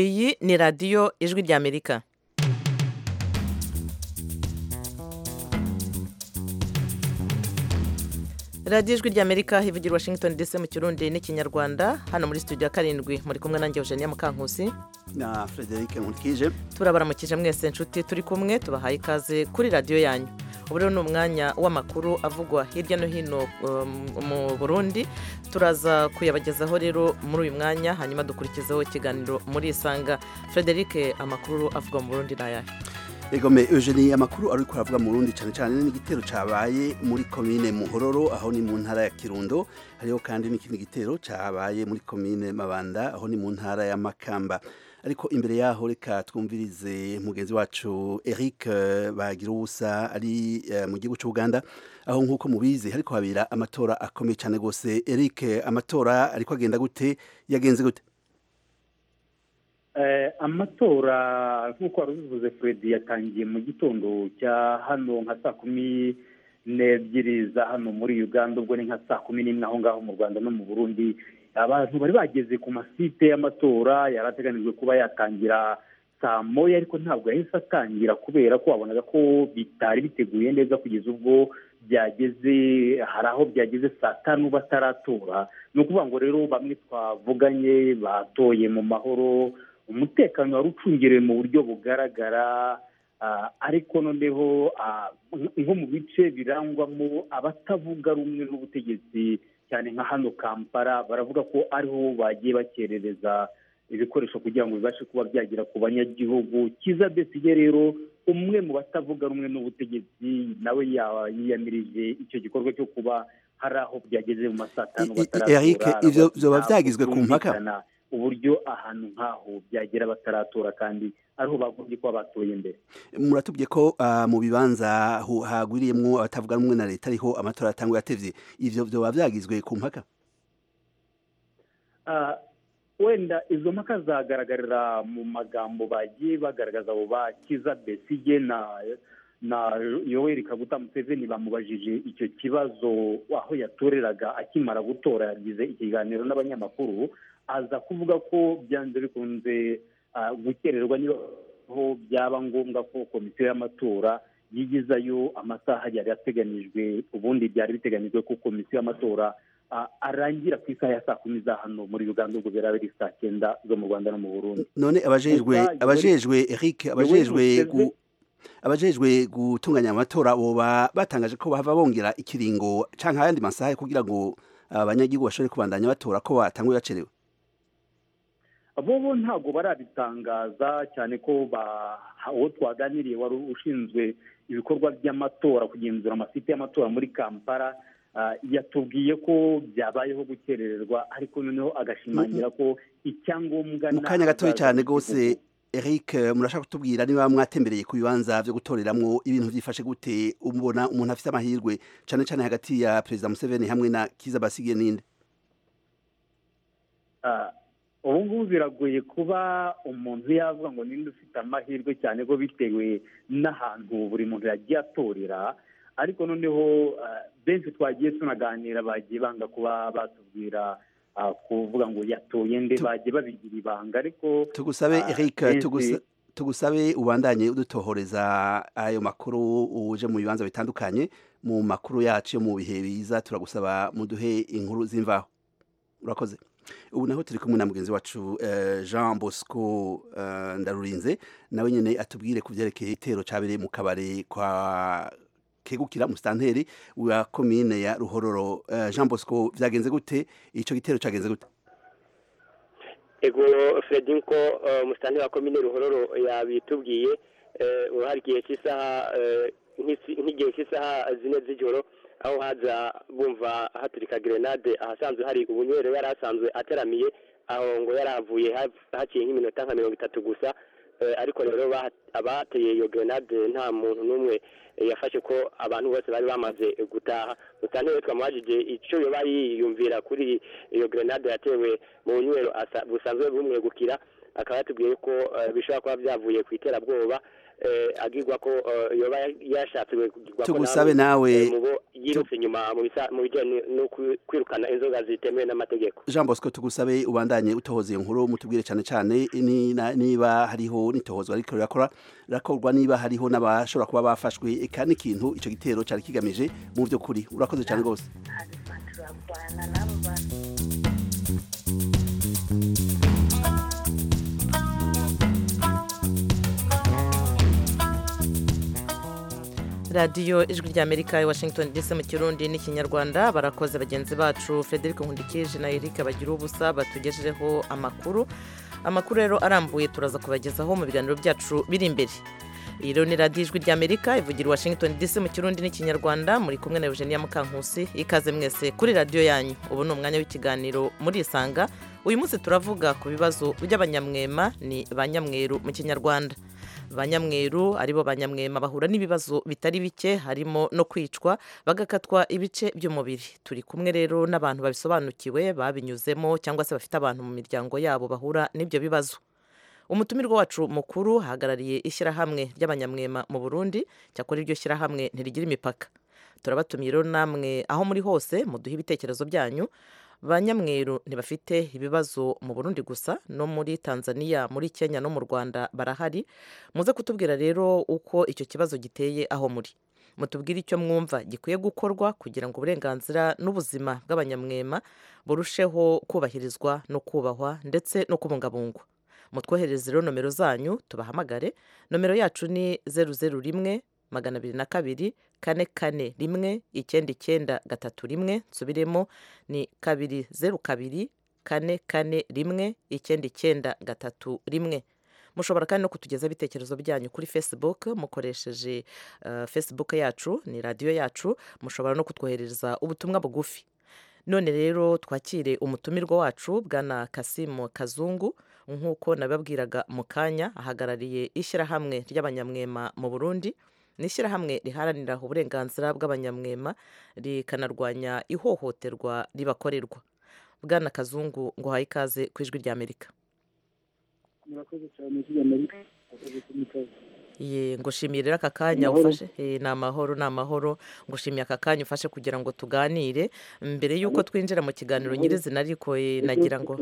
iyi ni radiyo ijwi ry'amerika radiyo ijwi ry'amerika hivugira washington dc mu kirundi n'ikinyarwanda hano muri studio ya karindwi muri kumwe nanjye eugenia mukankusi na frederic nkurikije turabaramukije mwese inshuti turi kumwe tubahaye ikaze kuri radiyo yanyu ubu rero ni umwanya w'amakuru avugwa hirya no hino um, mu burundi turaza kuyabagezaho rero muri uyu mwanya hanyuma dukurikizaho ikiganiro muri isanga frederic amakuru avugwa mu burundi ni ayahe egome eugenie amakuru ariko aravuga mu rundi cyane cyane n'igitero cabaye muri komine muhororo aho ni mu ntara ya kirundo hariho kandi n'ikindi gitero cabaye muri komine mabanda aho ni mu ntara ya makamba ariko imbere yaho reka twumvirize mugenzi wacu Eric eh, bagira ubusa ari eh, mu gihugu cy'Uganda aho nkuko mubizi ariko habera amatora akomeye cyane gose Eric eh, amatora ariko agenda gute yagenze gute Eh, amatora nk'uko wari ubivuze fred yatangiye mu gitondo cya hano nka saa kumi n'ebyiri za hano muri uganda ubwo ni nka saa kumi n'imwe aho ngaho mu rwanda no mu burundi abantu bari bageze ku masite y'amatora yari ateganijwe kuba yatangira saa moya ariko ntabwo yahise atangira kubera ko wabonaga ko bitari biteguye neza kugeza ubwo byageze hari aho byageze saa tanu bataratora ni ukuvuga ngo rero bamwe twavuganye batoye mu mahoro umutekano wari ucungerewe mu buryo bugaragara ah, ariko noneho ah, nko mu bice birangwamo abatavuga rumwe n'ubutegetsi cyane nka hano kampala baravuga ko ariho bagiye bakerereza ibikoresho kugira ngo bibashe kuba byagera ku banyagihugu kiza besige rero umwe mu batavuga rumwe n'ubutegetsi nawe ya- yiyamirije icyo gikorwa cyo kuba hari aho byageze mu masaa atanu I- i- bataratora Eric, ivyo vyoba ntabwo vyagizwe ku mpaka? byumvikana uburyo ahantu nk'aho byagera bataratora kandi ariho bagombye kuba batoye mbere muratubye ko ah, mu bibanza hu- hagwiriyemwo abatavuga rumwe na leta ariho amatora atangwa yatevye ivyo vyoba vyagizwe ku mpaka Ah, wenda izo mpaka zagaragarira mu magambo bagiye bagaragaza abo bakiza besige na na yoweri kaguta museveni bamubajije icyo kibazo aho yatoreraga akimara gutora yagize ikiganiro n'abanyamakuru aza kuvuga ko byanze bikunze ah, gukererwa niba aho byaba ngombwa ko komisiyo y'amatora yigizayo amasaha yari ateganijwe ubundi byari biteganyijwe ko komisiyo y'amatora ah, arangira ku isaha ya saa kumi za hano muri uganda ubwo byari biri saa cyenda zo mu rwanda no mu burundi none abajejwe Gusa abajejwe Eric abajejwe Museveni- gu- abajejwe gutunganya amatora boba batangaje ko bahava bongera ikiringo canke ayandi masaha kugira ngo abanyagihugu bashobore kubandanya batora ko batanguye bacerewe bo bo ntabwo barabitangaza cyane ko ba- uwo twaganiriye wari ushinzwe ibikorwa by'amatora kugenzura amasite y'amatora muri kampala ah, yatubwiye ko byabayeho gukerererwa ariko noneho agashimangira ko icyangombwa mu nta- kanya gatoya cyane rwose igihugu. Eric murashaka kutubwira niba mwatembereye ku bibanza byo gutoreramwo ibintu byifashe gute umubona umuntu afite amahirwe cane cane hagati ya perezida Museveni hamwe na Kiza Basige ninde Ah, ubu ngubu biragoye kuba umuntu yavuga ngo ninde ufite amahirwe cyane ko bitewe n'ahantu buri muntu yagiye atorera ariko noneho ah, benshi twagiye tunaganira bagiye banga kuba batubwira ah, kuvuga ngo yatoye nde Tu- bagiye babigira ibanga ariko tugusabe Ah, Eric benshi- tugusa tugusabe ubandanye udutohoreza ayo makuru uje mu bibanza bitandukanye mu makuru yacu yo mu bihe biza turagusaba muduhe inkuru z'imvaho urakoze ubu naho turi kumwe na mugenzi wacu eh, Jean Bosco eh, Ndarurinze nawe nyene atubwire ku byerekeye igitero cyabereye mu kabare kwa kegukira musitanteri wa komine ya Ruhororo Eh, Jean Bosco vyagenze gute ico gitero cyagenze gute ego fred nko eh, musitani wa komine ruhororo yabitubwiye eh, hari igihe cy'isaha eh, nk'isi- nk'igihe cy'isaha zine z'ijoro aho haza bumva haturika grenade ahasanzwe hari ubunywero yari asanzwe ataramiye aho ngo yari ahavuye ha- haciye nk'iminota nka mirongo itatu gusa Eh, ariko rero baha- abateye iyo grenade nta muntu n'umwe eh, yafashe ko abantu bose bari bamaze gutaha mutantebe twamubajije icyo yoba yiyumvira kuri iyo grenade yatewe mu nywero asa- busanzwe bumwegukira akaba yatubwiye ko eh, bishobora kuba byavuye ku iterabwoba agirwa ko yoba yashatse kugirwa ko tugusabe nawe mubo yirutse inyuma mu bisa- mu bijyanye no kwi- kwirukana inzoga zitemewe n'amategeko jean bosco tugusabe ubandanye utohoza iyo nkuru mutubwire cyane cyane ni- na- niba hariho n'itohozwa ariko rirakora rirakorwa niba hariho n'abashobora kuba bafashwe eka n'ikintu icyo gitero cyari kigamije mu by'ukuri urakoze cyane rwose turarwana n'abo bantu radiyo ijwi ry'amerika i washington dc mu kirundi n'ikinyarwanda barakoze bagenzi bacu frederic nkundikije na eric bagira ubusa batugejejeho amakuru amakuru rero arambuye turaza kubagezaho mu biganiro byacu biri imbere iyi rero ni radiyo ijwi ry'amerika ivugira i washington dc mu kirundi n'ikinyarwanda muri kumwe na eugenia mukankusi ikaze mwese kuri radiyo yanyu ubu ni umwanya w'ikiganiro murisanga uyu munsi turavuga ku bibazo by'abanyamwema ni ba nyamweru mu kinyarwanda ba nyamweru aribo ba nyamwema bahura n'ibibazo bitari bike harimo no kwicwa bagakatwa ibice by'umubiri turi kumwe rero n'abantu babisobanukiwe babinyuzemo cyangwa se bafite abantu mu miryango yabo bahura n'ibyo bibazo umutumirwa wacu mukuru ahagarariye ishyirahamwe ry'abanyamwema mu burundi cyakora iryo shyirahamwe ntirigira imipaka turabatumiye rero namwe aho muri hose muduhe ibitekerezo byanyu ba nyamweru ntibafite ibibazo mu burundi gusa no muri tanzania muri kenya no mu rwanda barahari muze kutubwira rero uko icyo kibazo giteye aho muri mutubwire icyo mwumva gikwiye gukorwa kugira ngo uburenganzira n'ubuzima bw'abanyamwema burusheho kubahirizwa no kubahwa ndetse no kubungabungwa mutwohereze rero nomero zanyu tubahamagare nomero yacu ni zeru zeru rimwe magana abiri na kabiri kane kane rimwe icyenda icyenda gatatu rimwe nsubiremo ni kabiri zeru kabiri kane kane rimwe icyenda icyenda gatatu rimwe mushobora kandi no kutugezaho ibitekerezo byanyu kuri facebook mukoresheje eh, facebook yacu ni radiyo yacu mushobora no kutwoherereza ubutumwa bugufi none rero twakire umutumirwa wacu bwana kasimu kazungu nk'uko nababwiraga mu kanya ahagarariye ishyirahamwe ry'abanyamwema mu burundi ni ishyirahamwe riharanira uburenganzira bw'abanyamwema rikanarwanya ihohoterwa ribakorerwa bwana kazungu ngo uhaye ikaze ku ijwi ry'amerika murakoze cyane ry'amerika Ye, ngo shimire rero aka kanya Amahoro. ufashe Eh, ni amahoro ni amahoro ngo shimire aka kanya ufashe kugira ngo tuganire mbere y'uko twinjira mu kiganiro Amahoro. nyirizina ariko eh, nagira ngo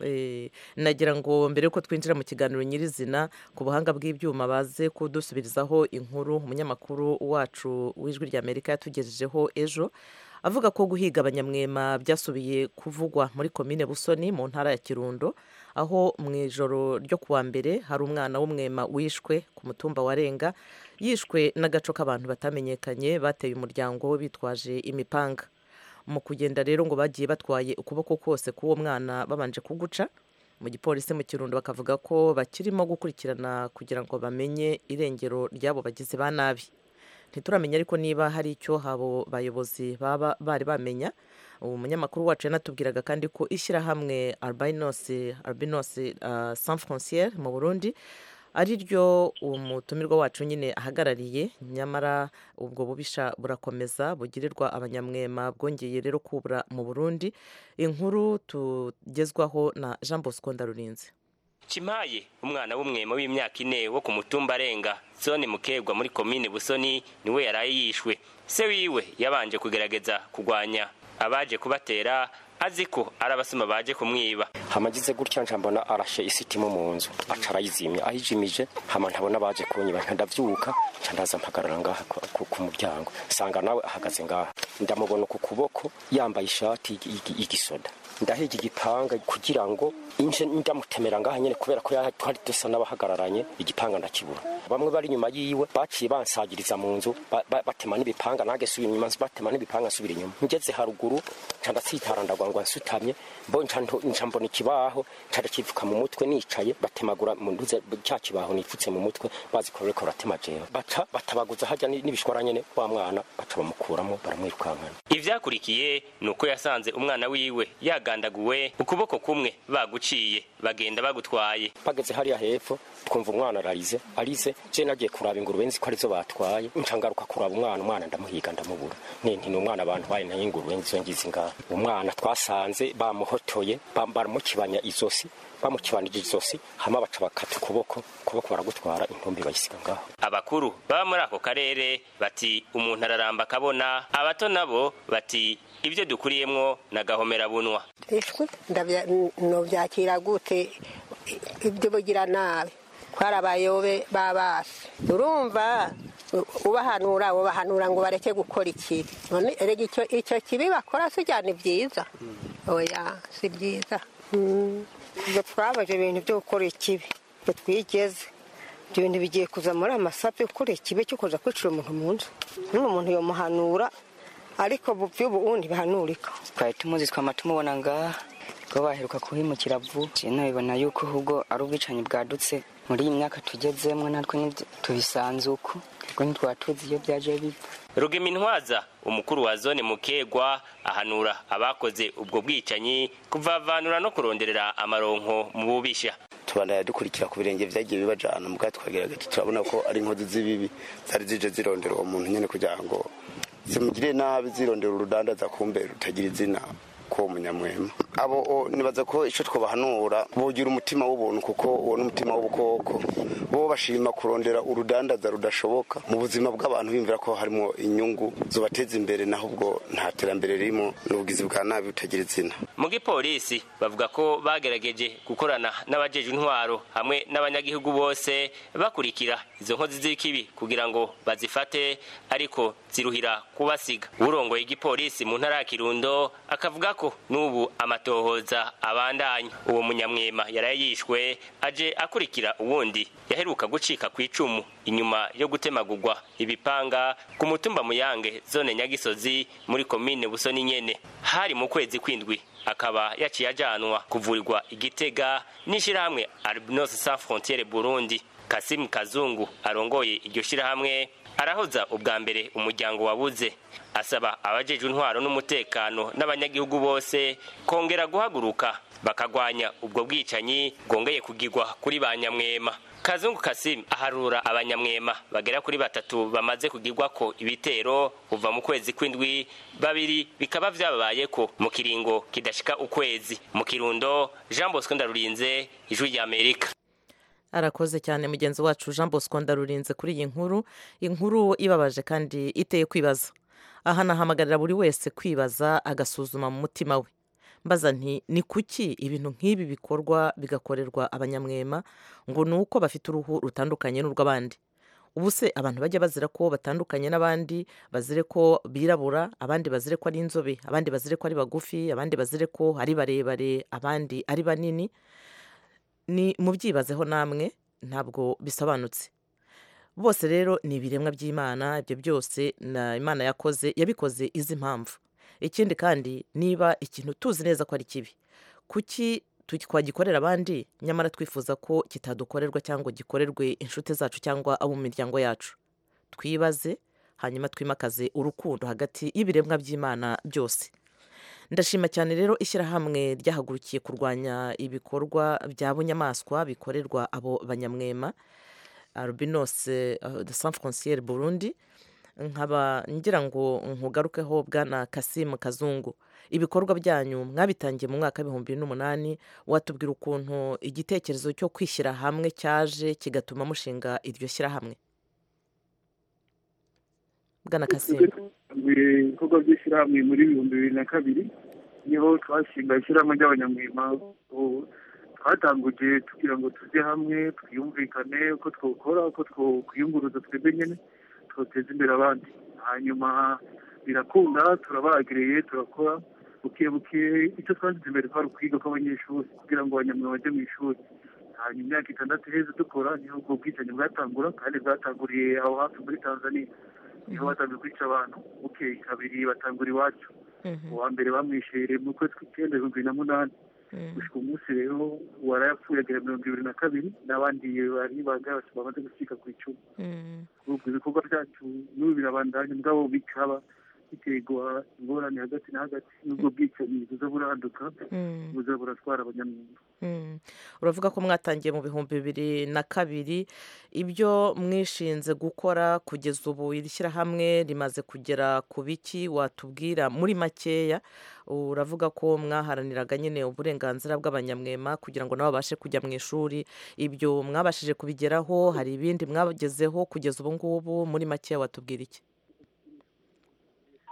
Eh, nagira ngo mbere y'uko twinjira mu kiganiro nyirizina ku buhanga bw'ibyuma baze kudusubirizaho inkuru umunyamakuru wacu w'ijwi ry'amerika yatugejejeho ejo avuga ko guhiga abanyamwema byasubiye kuvugwa muri komine busoni mu ntara ya kirundo aho mu ijoro ryo kuwa mbere hari umwana w'umwema wishwe ku mutumba wa renga yishwe n'agaco k'abantu batamenyekanye bateye umuryango we bitwaje imipanga mu kugenda rero ngo bagiye batwaye ukuboko kose k'uwo mwana babanje kuguca mu gipolisi mu kirundo bakavuga ko bakirimo gukurikirana kugira ngo bamenye irengero ry'abo bagizi ba nabi ntituramenya ariko niba hari icyo abo bayobozi baba bari bamenya uwo munyamakuru wacu yanatubwiraga kandi ko ishyirahamwe albinos albinos uh, sans frontiere mu burundi ari ryo uwo mutumirwa wacu nyine ahagarariye nyamara ubwo bubisha burakomeza bugirirwa abanyamwema bwongeye rero kubura mu burundi inkuru tugezwaho na jean bosco ndarurinze Kimaye umwana w'umwema w'imyaka ine wo ku mutumba arenga zone mukebwa muri komine busoni niwe yaraye yishwe se wiwe yabanje kugerageza kugwanya abaje kubatera azi ko ari abasuma baje kumwiba hamagize gutya nca mbona arashe isitimu mu nzu aca arayizimya ayijimije hama ntabona baje kunyiba nca ndabyuka nca ndaza mpagarara ngaha ku- ku- ku muryango nsanga nawe ahagaze ngaha ndamubona ku kuboko yambaye ishati y'igi- y'igi- y'igisoda ndahiga igipanga kugira ngo inje ndamutemera ngaha nyine kubera ko yari- twari dusa n'abahagararanye igipanga ndakibura bamwe bari inyuma yiwe baciye bansagiriza mu nzu ba- ba- batema n'ibipanga nange subira inyuma batema n'ibipanga nsubira inyuma ngeze haruguru nca ndatsitara ndagwangwa nsutamye mbo nca nto- nca mbona ikibaho nca ndakivuka mu mutwe nicaye batemagura mu nduze cya kibaho nipfutse mu mutwe bazi ko reko ratema jewe baca batabaguza hajya ni- n'ibishwara nyene wa mwana baca bamukuramo baramwirukankana ibyakurikiye ni uko yasanze umwana wiwe bagandaguwe ukuboko kumwe baguciye bagenda bagutwaye bageze hariya hepfo twumva umwana ararize arize je nagiye kuraba ingurube nzi ko arizo batwaye ncangaruka kuraba umwana umwana ndamuhiga ndamubura nti ni umwana bantwaye nayo ingurube ngizo ngizi ngaho umwana twasanze bamuhotoye bam- baramukibanya izosi bamukibanije izosi hama baca bakata ukuboko ukuboko baragutwara intumbi bayisiga ngaho abakuru baba muri ako karere bati umuntu araramba akabona abato nabo bati ibyo dukuriyemwo nagahomera bunwa eshwe ndabya- nobyakira gute ibyo bugira nabi kwari abayobe babasi urumva u- ubahanura ubahanura ngo bareke gukora ikibi none erega icyo icyo kibi bakora sijya ni byiza oya si byiza Mm. ibyo twabaje ibintu byo gukora ikibi ibyo twigeze ibyo bintu bigiye kuza muri amasapu yo gukora ikibi cyo kuza kwicira umuntu mu nzu n'uwo muntu yomuhanura ariko bu- by'ubu ubu ntibihanurika twari tumuzi twama tumubona ngaha ubwo baheruka kuhimukira vuba nabibona yuko ahubwo ari ubwicanyi bwadutse muri iyi myaka tugezemo natwe nibyo tubisanze uko ubwo ntitwaba tuzi iyo byaje bipfa rugemintwaza umukuru wa zone mukegwa ahanura abakoze ubwo bwicanyi kuvavanura no kuronderera amaronko mu bubisha tubandanya dukurikira ku birenge byagiye bibajana mu bwato twagerageje turabona ko ari inkozi z'ibibi zari zije zirondera uwo muntu nyine kugira ngo zimugire nabi zirondera urudandaza kumbe rutagira izina k'uwo munyamwema abo o- nibaza ko icyo twabahanura bogira umutima w'ubuntu kuko uwo ni umutima w'ubukoko bo bashima kurondera urudandaza rudashoboka mu buzima bw'abantu bimvira ko harimo inyungu zubateza imbere naho ubwo nta terambere ririmo n'ubugizi bwa nabi butagira izina mu gipolisi bavuga ko bagerageje gukorana n'abajeje intwaro hamwe n'abanyagihugu bose bakurikira izo nkozi z'ikibi kugira ngo bazifate ariko ziruhira kubasiga urongoye igipolisi mu ntara ya kirundo akavuga ko n'ubu amatohoza abandanya uwo munyamwema yaraye yishwe aje akurikira uwundi yaheruka gucika ku icumu inyuma yo gutemagurwa ibipanga ku mutumba muyange zone nyagisozi muri komine busoni nyene hari mu kwezi kwindwi akaba yaciye ajyanwa kuvurirwa igitega n'ishyirahamwe albinos sans frontiere burundi kasimu kazungu arongoye iryo shyirahamwe arahoza ubwa mbere umuryango wabuze asaba abajejwe intwaro n'umutekano n'abanyagihugu bose kongera guhaguruka bakagwanya ubwo bwicanyi bwongeye kugirwa kuri ba nyamwema kazungu kasimu aharura abanyamwema bagera kuri batatu bamaze kugirwa ko ibitero kuva mu kwezi kw'indwi babiri bikaba byababaye ko mu kiringo kidashika ukwezi mu kirundo jean bosco ndarurinze ijwi ry'amerika arakoze cyane mugenzi wacu jean bosco ndarurinze kuri iyi nkuru inkuru ibabaje kandi iteye kwibaza aha nahamagarira buri wese kwibaza agasuzuma mu mutima we mbaza nti ni kuki ibintu nk'ibi bikorwa bigakorerwa abanyamwema ngo ni uko bafite uruhu rutandukanye n'urw'abandi ubu se abantu bajya bazira ko batandukanye n'abandi bazire ko birabura abandi bazire ko ari inzobe abandi bazire ko ari bagufi abandi bazire ko ari barebare abandi ari banini ni mubyibazeho namwe ntabwo bisobanutse bose rero ni ibiremwa by'imana ibyo byose na imana yakoze yabikoze izi impamvu ikindi kandi niba ikintu tuzi neza ko ari kibi kuki tu- twagikorera abandi nyamara twifuza ko kitadukorerwa cyangwa gikorerwe inshuti zacu cyangwa abo mu miryango yacu twibaze hanyuma twimakaze urukundo hagati y'ibiremwa by'imana byose ndashima cyane rero ishyirahamwe ryahagurukiye kurwanya ibikorwa bya bunyamaswa bikorerwa abo banyamwema albinos de san franciere burundi nkaba ngira ngo nkugarukeho bwana kasimu kazungu ibikorwa byanyu mwabitangiye mu mwaka w'ibihumbi n'umunani watubwira ukuntu igitekerezo cyo kwishyira hamwe cyaje kigatuma mushinga iryo shyirahamwe bwana kasimu ibikorwa by'ishyirahamwe muri ibihumbi bibiri na kabiri niho twashinga ishyirahamwe ry'abanyamwema ubu twatanguje tugira ngo tujye hamwe twiyumvikane uko twokora uko twokwiyunguruza twebwe nyine twoteza imbere abandi hanyuma birakunda turabagereye turakora buke buke icyo twashyize imbere kwari ukwiga kw'abanyeshuri kugira ngo abanyamwema bajye mu ishuri hanyuma imyaka itandatu iheze dukora niho ubwo bwicanyi bwatangura kandi bwatanguriye aho hafi muri tanzania niho batangiye kwica abantu bukeye kabiri batangura iwacu uwa mbere bamwishere mu kwezi kw'icyenda ibihumbi bibiri na munani gushika umunsi rero uwari yapfuye agera mirongo ibiri na kabiri n'abandi bari bagabatse bamaze gucika ku icumu ubwo ibikorwa byacu n'ubu birabandanya mugabo bikaba biterwa ingorane hagati na hagati n'ubwo bwicanyi buza buraduka buza buratwara abanyamwuga uravuga ko mwatangiye mu bihumbi bibiri na kabiri ibyo mwishinze gukora kugeza ubu iri shyirahamwe rimaze kugera ku biki watubwira muri makeya uravuga ko mwaharaniraga nyine uburenganzira bw'abanyamwema kugira ngo nabo babashe kujya mu ishuri ibyo mwabashije kubigeraho hari ibindi mwagezeho kugeza ubu ngubu muri makeya watubwira iki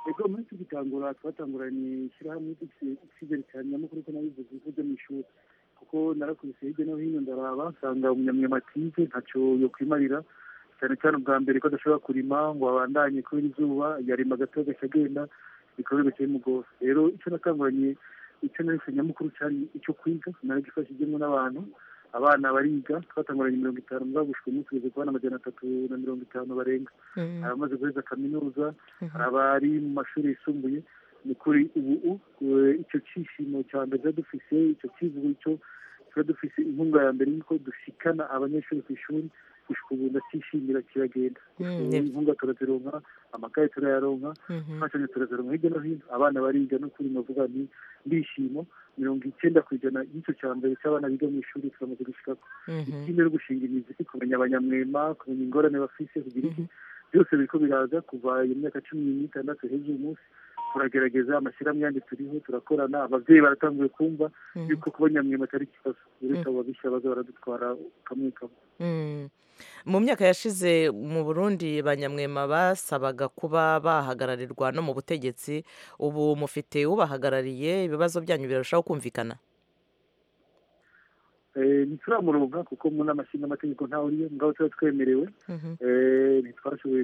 ubwo muri tugitangura twatanguranye ishyirahamwe icyizere cyane nyamukuru ko nabivuze bivuze mu ishuri kuko narakubise hirya no hino ndaraba nsanga umunyamwema atize ntacyo yo kwimarira cyane cyane ubwa mbere ko adashobora kurima ngo abandanye kubera izuba yarima gato agahita agenda bikorwa bigaca bimugora rero icyo natanguranye icyo narese nyamukuru cyari icyo kwiga naragifashijemo n'abantu abana bariga twatanguranye mirongo itanu bagushwe umunsi kugeza ku bana amajana atatu na mirongo itanu barenga hari abamaze guheza kaminuza hari abari mu mashuri yisumbuye ni kuri ubu icyo cyishimo cya mbere tuba dufise icyo kivugo icyo tuba dufise inkunga ya mbere y'uko dushikana abanyeshuri ku ishuri gushika ubu ndacyishimira kiragenda inkunga turazironka amakaye turayaronka imfashanyo turazironka hirya no hino abana bariga no kuri navuga ni ndishimo mirongo icyenda ku ijana y'icyo cya mbere cy'abana biga mu ishuri turamaze gushikako ikindi no gushinga imizi kumenya abanyamwema kumenya ingorane bafise kugira iki byose biriko biraza kuva iyo myaka cumi n'itandatu hejuru umunsi turagerageza amashyirahamwe yandi turiho turakorana ababyeyi baratanguye kumva yuko kuba nyamwema atari ikibazo uretse abo babishya baza baradutwara kamwe kamwe mu myaka yashize mu burundi ba nyamwema basabaga kuba bahagararirwa no mu butegetsi ubu mufite ubahagarariye ibibazo byanyu birarushaho kumvikana ntituramuronka kuko mu nama nshingamategeko ntawe uriyo mugabo tuba twemerewe ntitwashoboye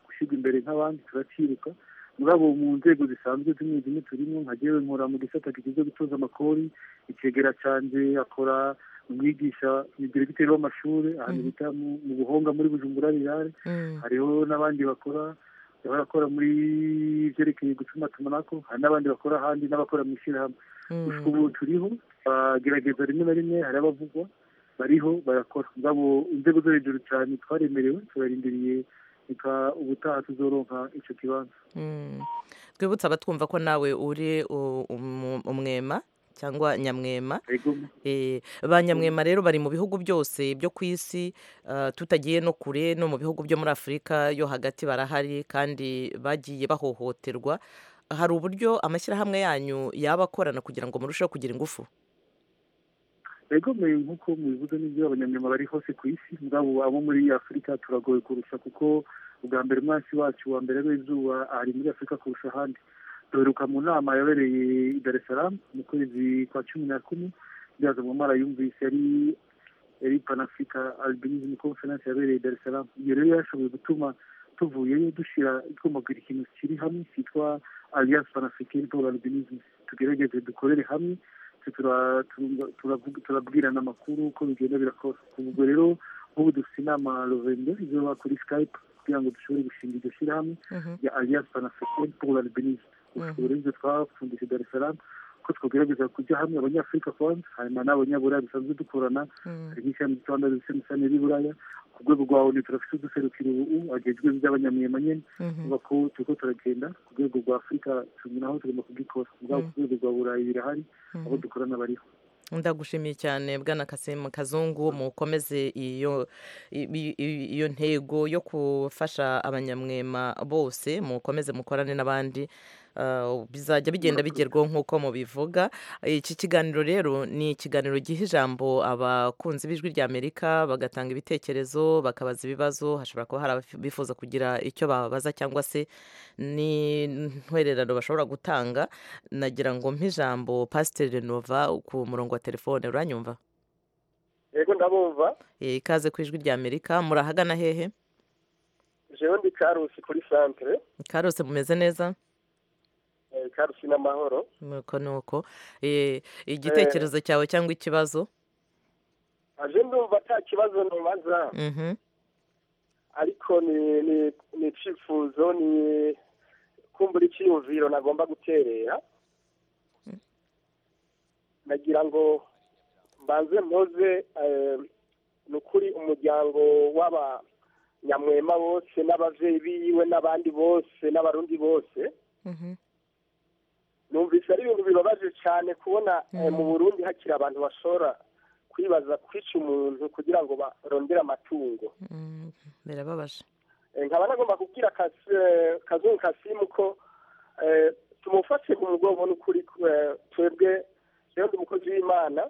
gushyirwa imbere nk'abandi turacyiruka mugabo mu nzego zisanzwe zimwe zimwe turimo nka jyewe nkora mu gisata kijejwe gutuza amakori ikegera canje akora umwigisha diregiteri w'amashuri ahantu bita mu buhonga muri bujumbura rirare hariho n'abandi bakora barakora muri byerekeye gucuma tumanako hari n'abandi bakora ahandi n'abakora mu ishyirahamwe gusa ubu turiho bagerageza rimwe na rimwe hari abavugwa bariho barakora mugabo inzego zo hejuru cyane twaremerewe turarindiriye reka ubutaha tuzoronka icyo kibanza twibutse abatwumva ko nawe uri umwema cyangwa nyamwema ba nyamwema rero bari mu bihugu byose byo ku isi tutagiye no kure no mu bihugu byo muri afurika yo hagati barahari kandi bagiye bahohoterwa hari uburyo amashyirahamwe yanyu yaba akorana kugira ngo murusheho kugira ingufu begomeye nk'uko mubivuze n'ibyo abanyamwema bari hose ku isi mugabo abo muri afurika turagoye kurusha kuko ubwa mbere umwansi wacu wa mbere w'izuba ari muri afurika kurusha ahandi duheruka mu nama yabereye i dar es salaam mu kwezi kwa cumi na kumwe byaza mu mara yumvise yari yari panafrica albinism conference yabereye i dar es salaam iyo rero yashoboye gutuma tuvuyeyo dushyira twumagura ikintu kiri hamwe cyitwa alliance panafricaine pour l'albinism tugerageze dukorere hamwe turabwirana amakuru uko bigenda birakora ubwo rero nk'ubu dufite inama rovendo izoba kuri skype kugira ngo dushobore gushinga iryo shyirahamwe ya alliance panafricaine pour l'albinisme ushobora ibyo twapfundisha i dar es salaam ko twagerageza kujya hamwe abanyafurika kwanza hanyuma n'abanyaburaya dusanzwe dukorana hari nk'ishyirahamwe rwanda rifite imisane y'iburaya ku rwego rwa onu turafite uduserukiro ubu agejwe by'abanyamwema nyine kuvuga ko turiko turagenda ku rwego rwa afurika turi naho tugomba kubikora mugabo ku rwego rwa burayi birahari abo dukorana bariho ndagushimiye cyane bwana kasimu kazungu mukomeze iyo ntego yo gufasha abanyamwema bose mukomeze mukorane n'abandi bizajya bigenda bigerwaho nk'uko mubivuga iki kiganiro rero ni ikiganiro giha ijambo abakunzi b'ijwi ry'amerika bagatanga ibitekerezo bakabaza ibibazo hashobora kuba hari abifuza kugira icyo babaza cyangwa se ni ntwererano bashobora gutanga nagira ngo mp'ijambo pasiteri renova ku murongo wa telefone uranyumva yego ndabumva ikaze ku ijwi ry'amerika murahagana hehe jewe ndi karusi kuri santire karusi mumeze neza karusi n'amahoro nuko nuko igitekerezo cyawe cyangwa ikibazo aje ndumva nta kibazo ntubaza ariko ni icifuzo ni kumbura icyiyumviro nagomba guterera nagira ngo mbanze mpoze ni ukuri umuryango w'aba nyamwema bose n'ababyeyi biwe n'abandi bose n'abarundi bose numvise ari ibintu bibabaje cyane kubona eh, mu burundi hakiri abantu bashobora kwibaza kwica umuntu kugira ngo barondere amatungo birababaje Eh, nkaba nagomba kubwira Kas- eh, kazungu kasimu ko eh, tumufashe ku mugongo n'ukuri eh, twebwe rero ndi umukozi w'imana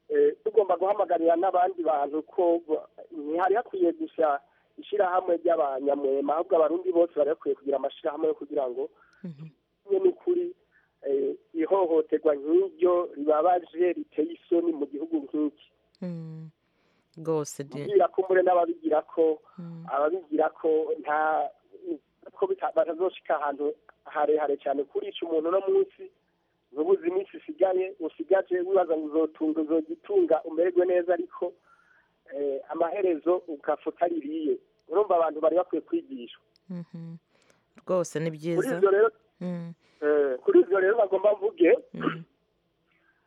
eh, tugomba guhamagarira n'abandi bantu ko ba- ntihari hakwiye gusa ishyirahamwe ry'abanyamwema ahubwo abarundi bose bari bakwiye kugira amashyirahamwe yo kugira ngo tumwe n'ukuri eh, ihohoterwa nk'iryo ribabaje riteye isoni mu gihugu nk'iki rwose de- kubwira ko mbure n'ababigira ko ababigira ko nta ko bita- batazoshika ahantu harehare cyane kurica umuntu uno munsi ntubuze iminsi isigaye usigaje wibaza ngo uzotunga uzogitunga umererwe neza ariko eh, amaherezo ugapfa utaririye urumva abantu bari bakwiye kwigishwa mhm. rwose ni kuri byiza ibyo rero Mm, Eh, kuri ibyo rero nagomba mvuge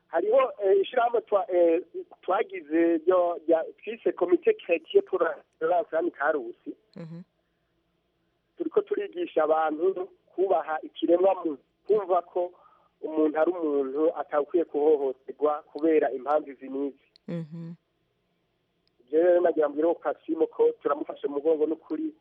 hariho eh, ishyirahamwe twa- eh, twagize ryo- rya- twise komite keretiye puransirani karusi mhm. turiko turigisha abantu kubaha ikiremwa muntu kumva ko umuntu ari umuntu atakwiye kuhohoterwa kubera impamvu izi n'izi Mhm. Je rero nagira mbwire ko kasimo ko turamufashe mu mugongo n'ukuri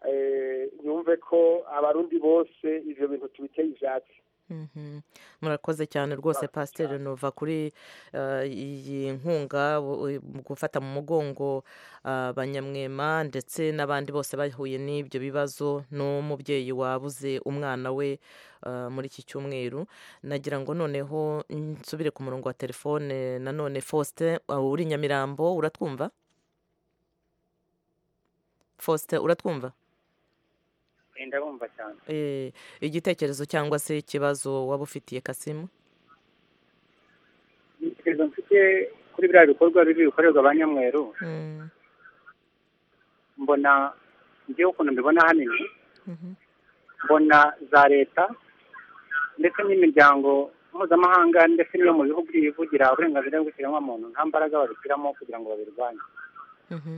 eh, yumve ko abarundi bose ivyo bintu tubiteye ivyatsi Mhm. murakoze cyane rwose pasiteri nova kuri eh, iyi nkunga u- u- mu gufata mu mugongo ah, abanyamwema ndetse n'abandi bose bahuye n'ibyo bibazo n'umubyeyi wabuze umwana we ah, muri iki cyumweru nagira ngo noneho nsubire ku murongo wa telefone nanone faustin ah, uri i nyamirambo uratwumva faustin uratwumva ndabumva cyane Eh, igitekerezo cyangwa se ikibazo waba ufitiye kasimu igitekerezo mfite kuri biriya bikorwa bibi bikorerwa abanyamweru Mm, mbona ngewe ukuntu mbibona hanini mhm, mbona za leta ndetse n'imiryango mpuzamahanga ndetse n'iyo mu bihugu yivugira uburenganzira bw'ikiremwamuntu nta mbaraga babishyiramo kugira ngo babirwanye mhm,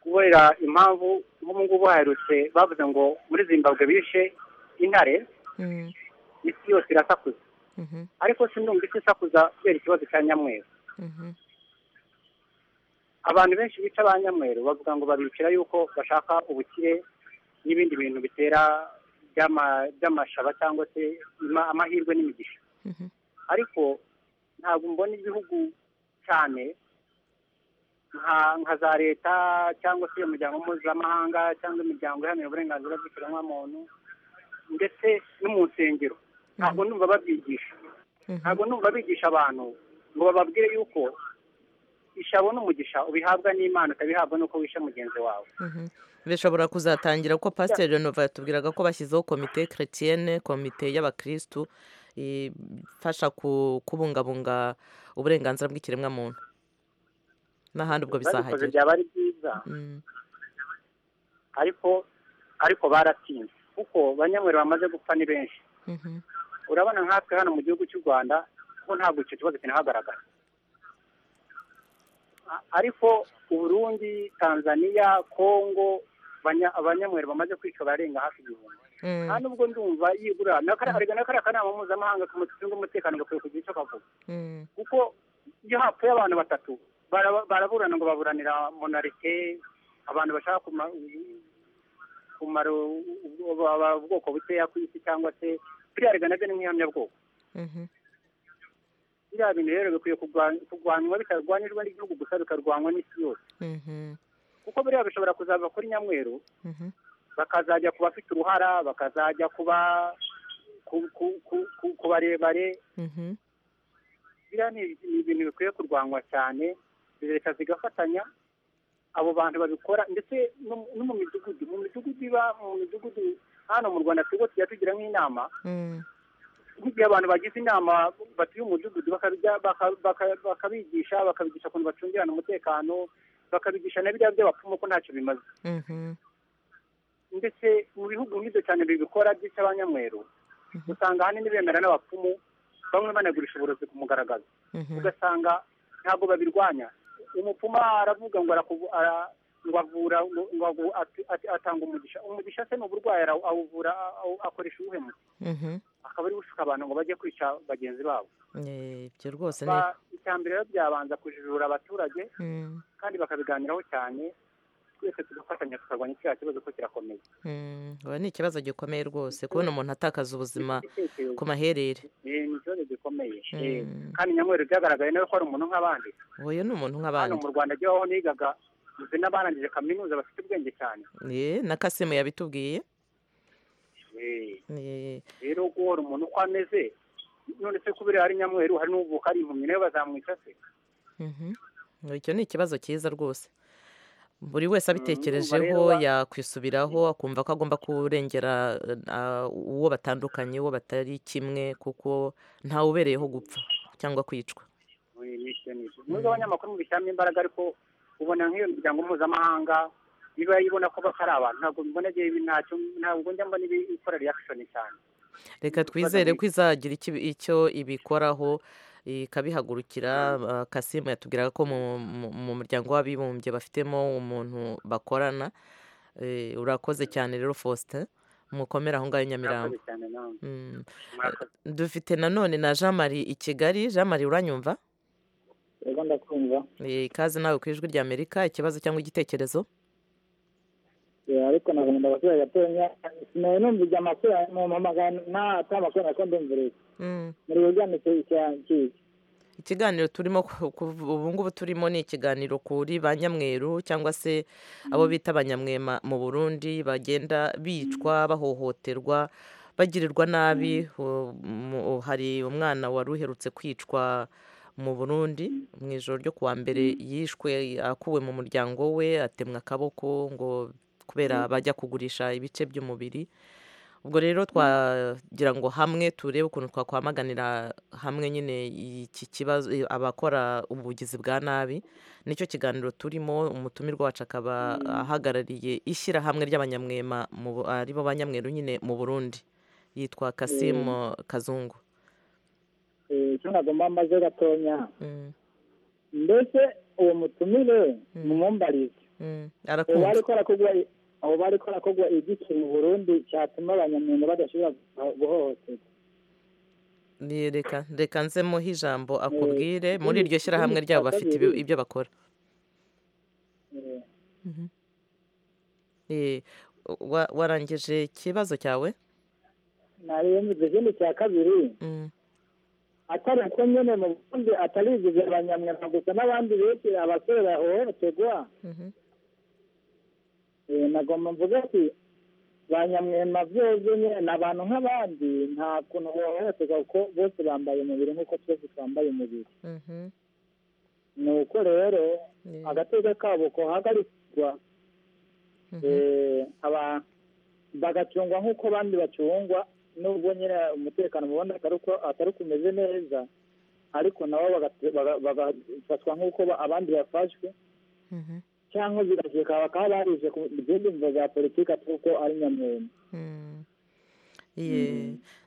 kubera impamvu nk'ubu ngubu haherutse bavuze ngo muri zimbabwe bishe intare mm, isi yose irasakuza mhm, ariko sindumva isi isakuza kubera ikibazo cya nyamweru mhm, abantu benshi bica ba nyamweru bavuga ngo babicira yuko bashaka ubukire n'ibindi bintu bitera by'ama- by'amashaba cyangwa se ima- amahirwe n'imigisha mhm, ariko ntabwo mbona igihugu cyane nka nka za leta cyangwa se umuryango mpuzamahanga cyangwa imiryango iharanira uburenganzira bw'ikiremwamuntu ndetse no mu nsengero ntabwo ndumva babyigisha ntabwo ndumva bigisha abantu ngo bababwire yuko ishyabo n'umugisha ubihabwa n'imana ukabihabwa n'uko wishe mugenzi wawe mhm. bishobora kuzatangira kuko pasiteri renova yatubwiraga ko bashyizeho komite keretiyene komite y'abakirisitu ifasha ku- kubungabunga uburenganzira bw'ikiremwamuntu n'ahandi ubwo babikoze bizahagera byaba ari byiza Mm, ariko ariko baratinze kuko banyamwere bamaze gupfa ni benshi mhm, urabona nkatwe hano mu gihugu cy'u rwanda ko ntabwo icyo kibazo kinahagaragara A- ariko uburundi tanzania kongo banya- abanyamwere bamaze kwica barenga hafi igihumbi mm, nta nubwo ndumva yibura na kariya arega na kariya kanama mpuzamahanga kamucunga umutekano gakwiye kugira icyo kavuga mm, kuko iyo hapfuye abantu batatu bara- baraburana ngo baburanira monarite abantu bashaka kuma- kumara u- u- u- ubwoko bukeya ku isi cyangwa se biriya rega nabyo ni nk'ihamyabwoko mhm, biriya bintu rero bikwiye kurwa- kurwanywa bitarwanirwa n'igihugu gusa bikarwanywa n'isi yose mhm, kuko biriya bishobora kuzava kuri nyamweru mhm, bakazajya ku bafite uruhara bakazajya kuba ku- ku- ku- ku- ku barebare mhm, biriya ni ni ibintu bikwiye kurwanywa cyane leta zigafatanya abo bantu babikora ndetse no mu- no mu midugudu mu midugudu iba mu midugudu hano mu rwanda twebwe tujya tugira nk'inama mm, nk'igihe abantu bagize inama batuye umudugudu bakabijya baka- baka- bakabigisha bakabigisha ukuntu bacungirana umutekano bakabigisha na biriya by'abapfumu ko ntacyo bimaze mhm, ndetse mu bihugu nk'ibyo cyane bibikora byitwa abanyamweru usanga ahanini bemera n'abapfumu bamwe banagurisha uburozi ku mugaragazo mhm. ugasanga ntabwo babirwanya umupfuma aravuga ngo arakuvu- ara- ngo avura ngo- ngo avu- ati- ati- atanga umugisha umugisha se ni uburwayi ara- awuvura a- awu- akoresha uwuhe muti Mhm. akaba ari gusuka abantu ngo bajye kwica bagenzi babo Eh, ibyo rwose ni Ba- icya mbere rero byabanza kujijura abaturage Mm, kandi bakabiganiraho cyane twese tugafatanya tukarwanya kiriya kibazo ko kirakomeye mm. Oya, ni ikibazo gikomeye rwose kubona umuntu atakaza ubuzima ku maherere Eh, ni ikibazo gikomeye Eh, Mm. kandi nyamweru byagaragaye nawe ko ari umuntu nk'abandi uyu ni umuntu hano nk'abandi mu rwanda jyaho nigaga muzi n'abarangije kaminuza bafite ubwenge cyane Eh, na kasimu yabitubwiye Eh, Eh, rero guhora umuntu uko ameze none se kubera ari nyamweru hari n'uvuka ari impumyi nawe bazamwica se mhm. icyo ni ikibazo cyiza rwose buri wese rero abitekerejeho wa- yakwisubiraho akumva ko agomba kurengera eh, ah, uwo batandukanye uwo batari kimwe kuko ntawe ubereyeho gupfa cyangwa kwicwa Eh, ni icyo ni icyo. nubwo abanyamakuru mu bishyiramo imbaraga ariko ubona nk'iyo miryango mpuzamahanga iba ibona ko batari abantu ntabwo mbona igihe ibi ntacyo ntabwo njya mbona ibi ikora reaction cyane reka twizere ko izagira icyo- icyo ibikoraho ikabihagurukira Ah, kasimu yatubwiraga ko mu- mu- mu muryango w'abibumbye bafitemo umuntu bakorana Eh, urakoze cyane rero faustin mukomere aho ngaho i nyamirambo Murakoze cyane namwe Mm. murakoze dufite nanone na jean marie i kigali jean marie uranyumva rero ndakumva Eh, ikaze nawe ku ijwi ry'amerika ikibazo cyangwa igitekerezo Eh, ariko nagomba abaturage gatonya sinari numvira amakuru mu mpamagana nta atari amakuru nako ndumviriye Mm. muri bujyane cy'icyangiki ikiganiro turimo ku- ku- ubu ngubu turimo ni ikiganiro kuri ba nyamweru cyangwa se abo bita abanyamwema mu burundi bagenda bicwa bahohoterwa bagirirwa nabi U- mu- hari umwana wari uherutse kwicwa mu burundi mu ijoro ryo kuwa mbere yishwe akuwe mu muryango we atemwa akaboko ngo kubera bajya kugurisha ibice by'umubiri ubwo rero twagira ngo hamwe turebe ukuntu twakwamaganira hamwe nyine iki kibazo eh, abakora ubugizi bwa nabi nicyo kiganiro turimo umutumirwa wacu akaba ahagarariye ishyirahamwe ry'abanyamwema mu Bu- aribo banyamweru nyine mu burundi yitwa kasimu kazungu icyo nagomba mbaze gatonya mbese uwo mutumire mumumbarize Mm, ubu arakumva ariko arakogwa ubu ariko arakogwa igiki mu burundi cyatuma abanyamwuga badashobora guho- guhohoterwa Ni- reka reka nzemuhe ijambo akubwire muri ikindi- iryo shyirahamwe ikindi ryabo cya bafite ibi- kabiri- ibyo bakora Eh, Mhm. Eh, wa- warangije ikibazo cyawe nariyo mvuze ikindi cya kabiri Mm. atari uko nyine mu burundi atari ibizi abanyamwuga gusa n'abandi benshi abasore bahohoterwa Mhm. Eh, nagomba mvuga ati ba nyamwema byose nyine ni abantu nk'abandi nta kuntu bohohoterwa kuko bose bambaye umubiri nk'uko twese twambaye umubiri Mhm. ni uko rero Yeah. agateka kabo kohagarikwa eh, aba- bagacungwa nk'uko abandi bacungwa nubwo nyine umutekano mu bundi atari uko- atari uko umeze neza ariko nabo bagate- baga- bagafatwa nk'uko ba- abandi bafashwe Mhm. cyangwa zigakeka bakaba barishe ku izindi mvo za politiki atari uko ari nyamwema Mm. Iye,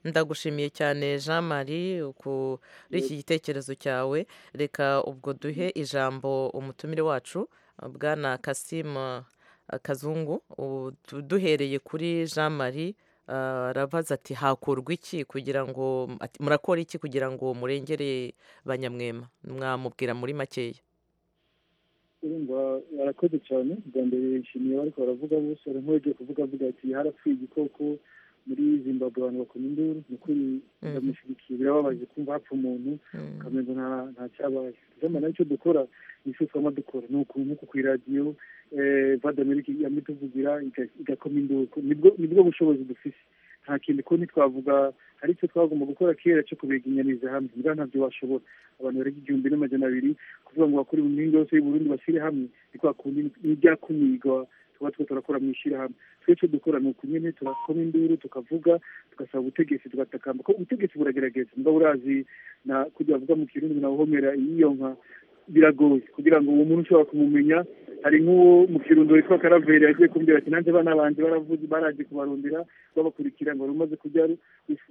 ndagushimiye cyane jean marie kuri iki gitekerezo cyawe reka ubwo duhe ijambo umutumire wacu bwana kasimu eh, kazungu ubu du- duhereye kuri jean marie eh, arabaza ati hakorwa iki kugira ngo ati, murakora iki kugira ngo murengere banyamwema mwamubwira muri makeya urumva barakoze cyane bwa mbere nshimiye bariko baravuga bose hari nk'uwagiye kuvuga avuga ati harapfuye igikoko muri zimbabwe abantu bakoma induru ni ukuri ndamushyigikiye birababaje kumva hapfa umuntu ukamenya nta nta cyabaye tuzamana icyo dukora ni icyo twama dukora ni uku nk'uku ku iradiyo vadamerika yamye tuvugira iga- igakoma induru nibwo nibwo bushobozi dufite nta kindi kundi twavuga hari icyo twagomba gukora kera cyo kubeginyaniza hamwe mbwa ntabyo bashobora abantu barenga igihumbi n'amajana abiri kuvuga ngo bakore mu mpinga yose y'uburundi bashyire hamwe ni kwa kundi n'ibyakumirwa tuba two turakora mu ishyirahamwe twe icyo dukora ni uku nyine turakoma induru tukavuga tugasaba ubutegetsi tugatakamba ko ubutegetsi buragerageza mbwa burazi na kugira bavuga mu kirundi na buhomera iyiyonka biragoye kugira ngo uwo muntu ushobora kumumenya hari nk'uwo mu kirundo witwa karaveri yagiye kumbwira ati nanjye abana banjye baravuze baraje kubarundira babakurikira ngo rumaze kujya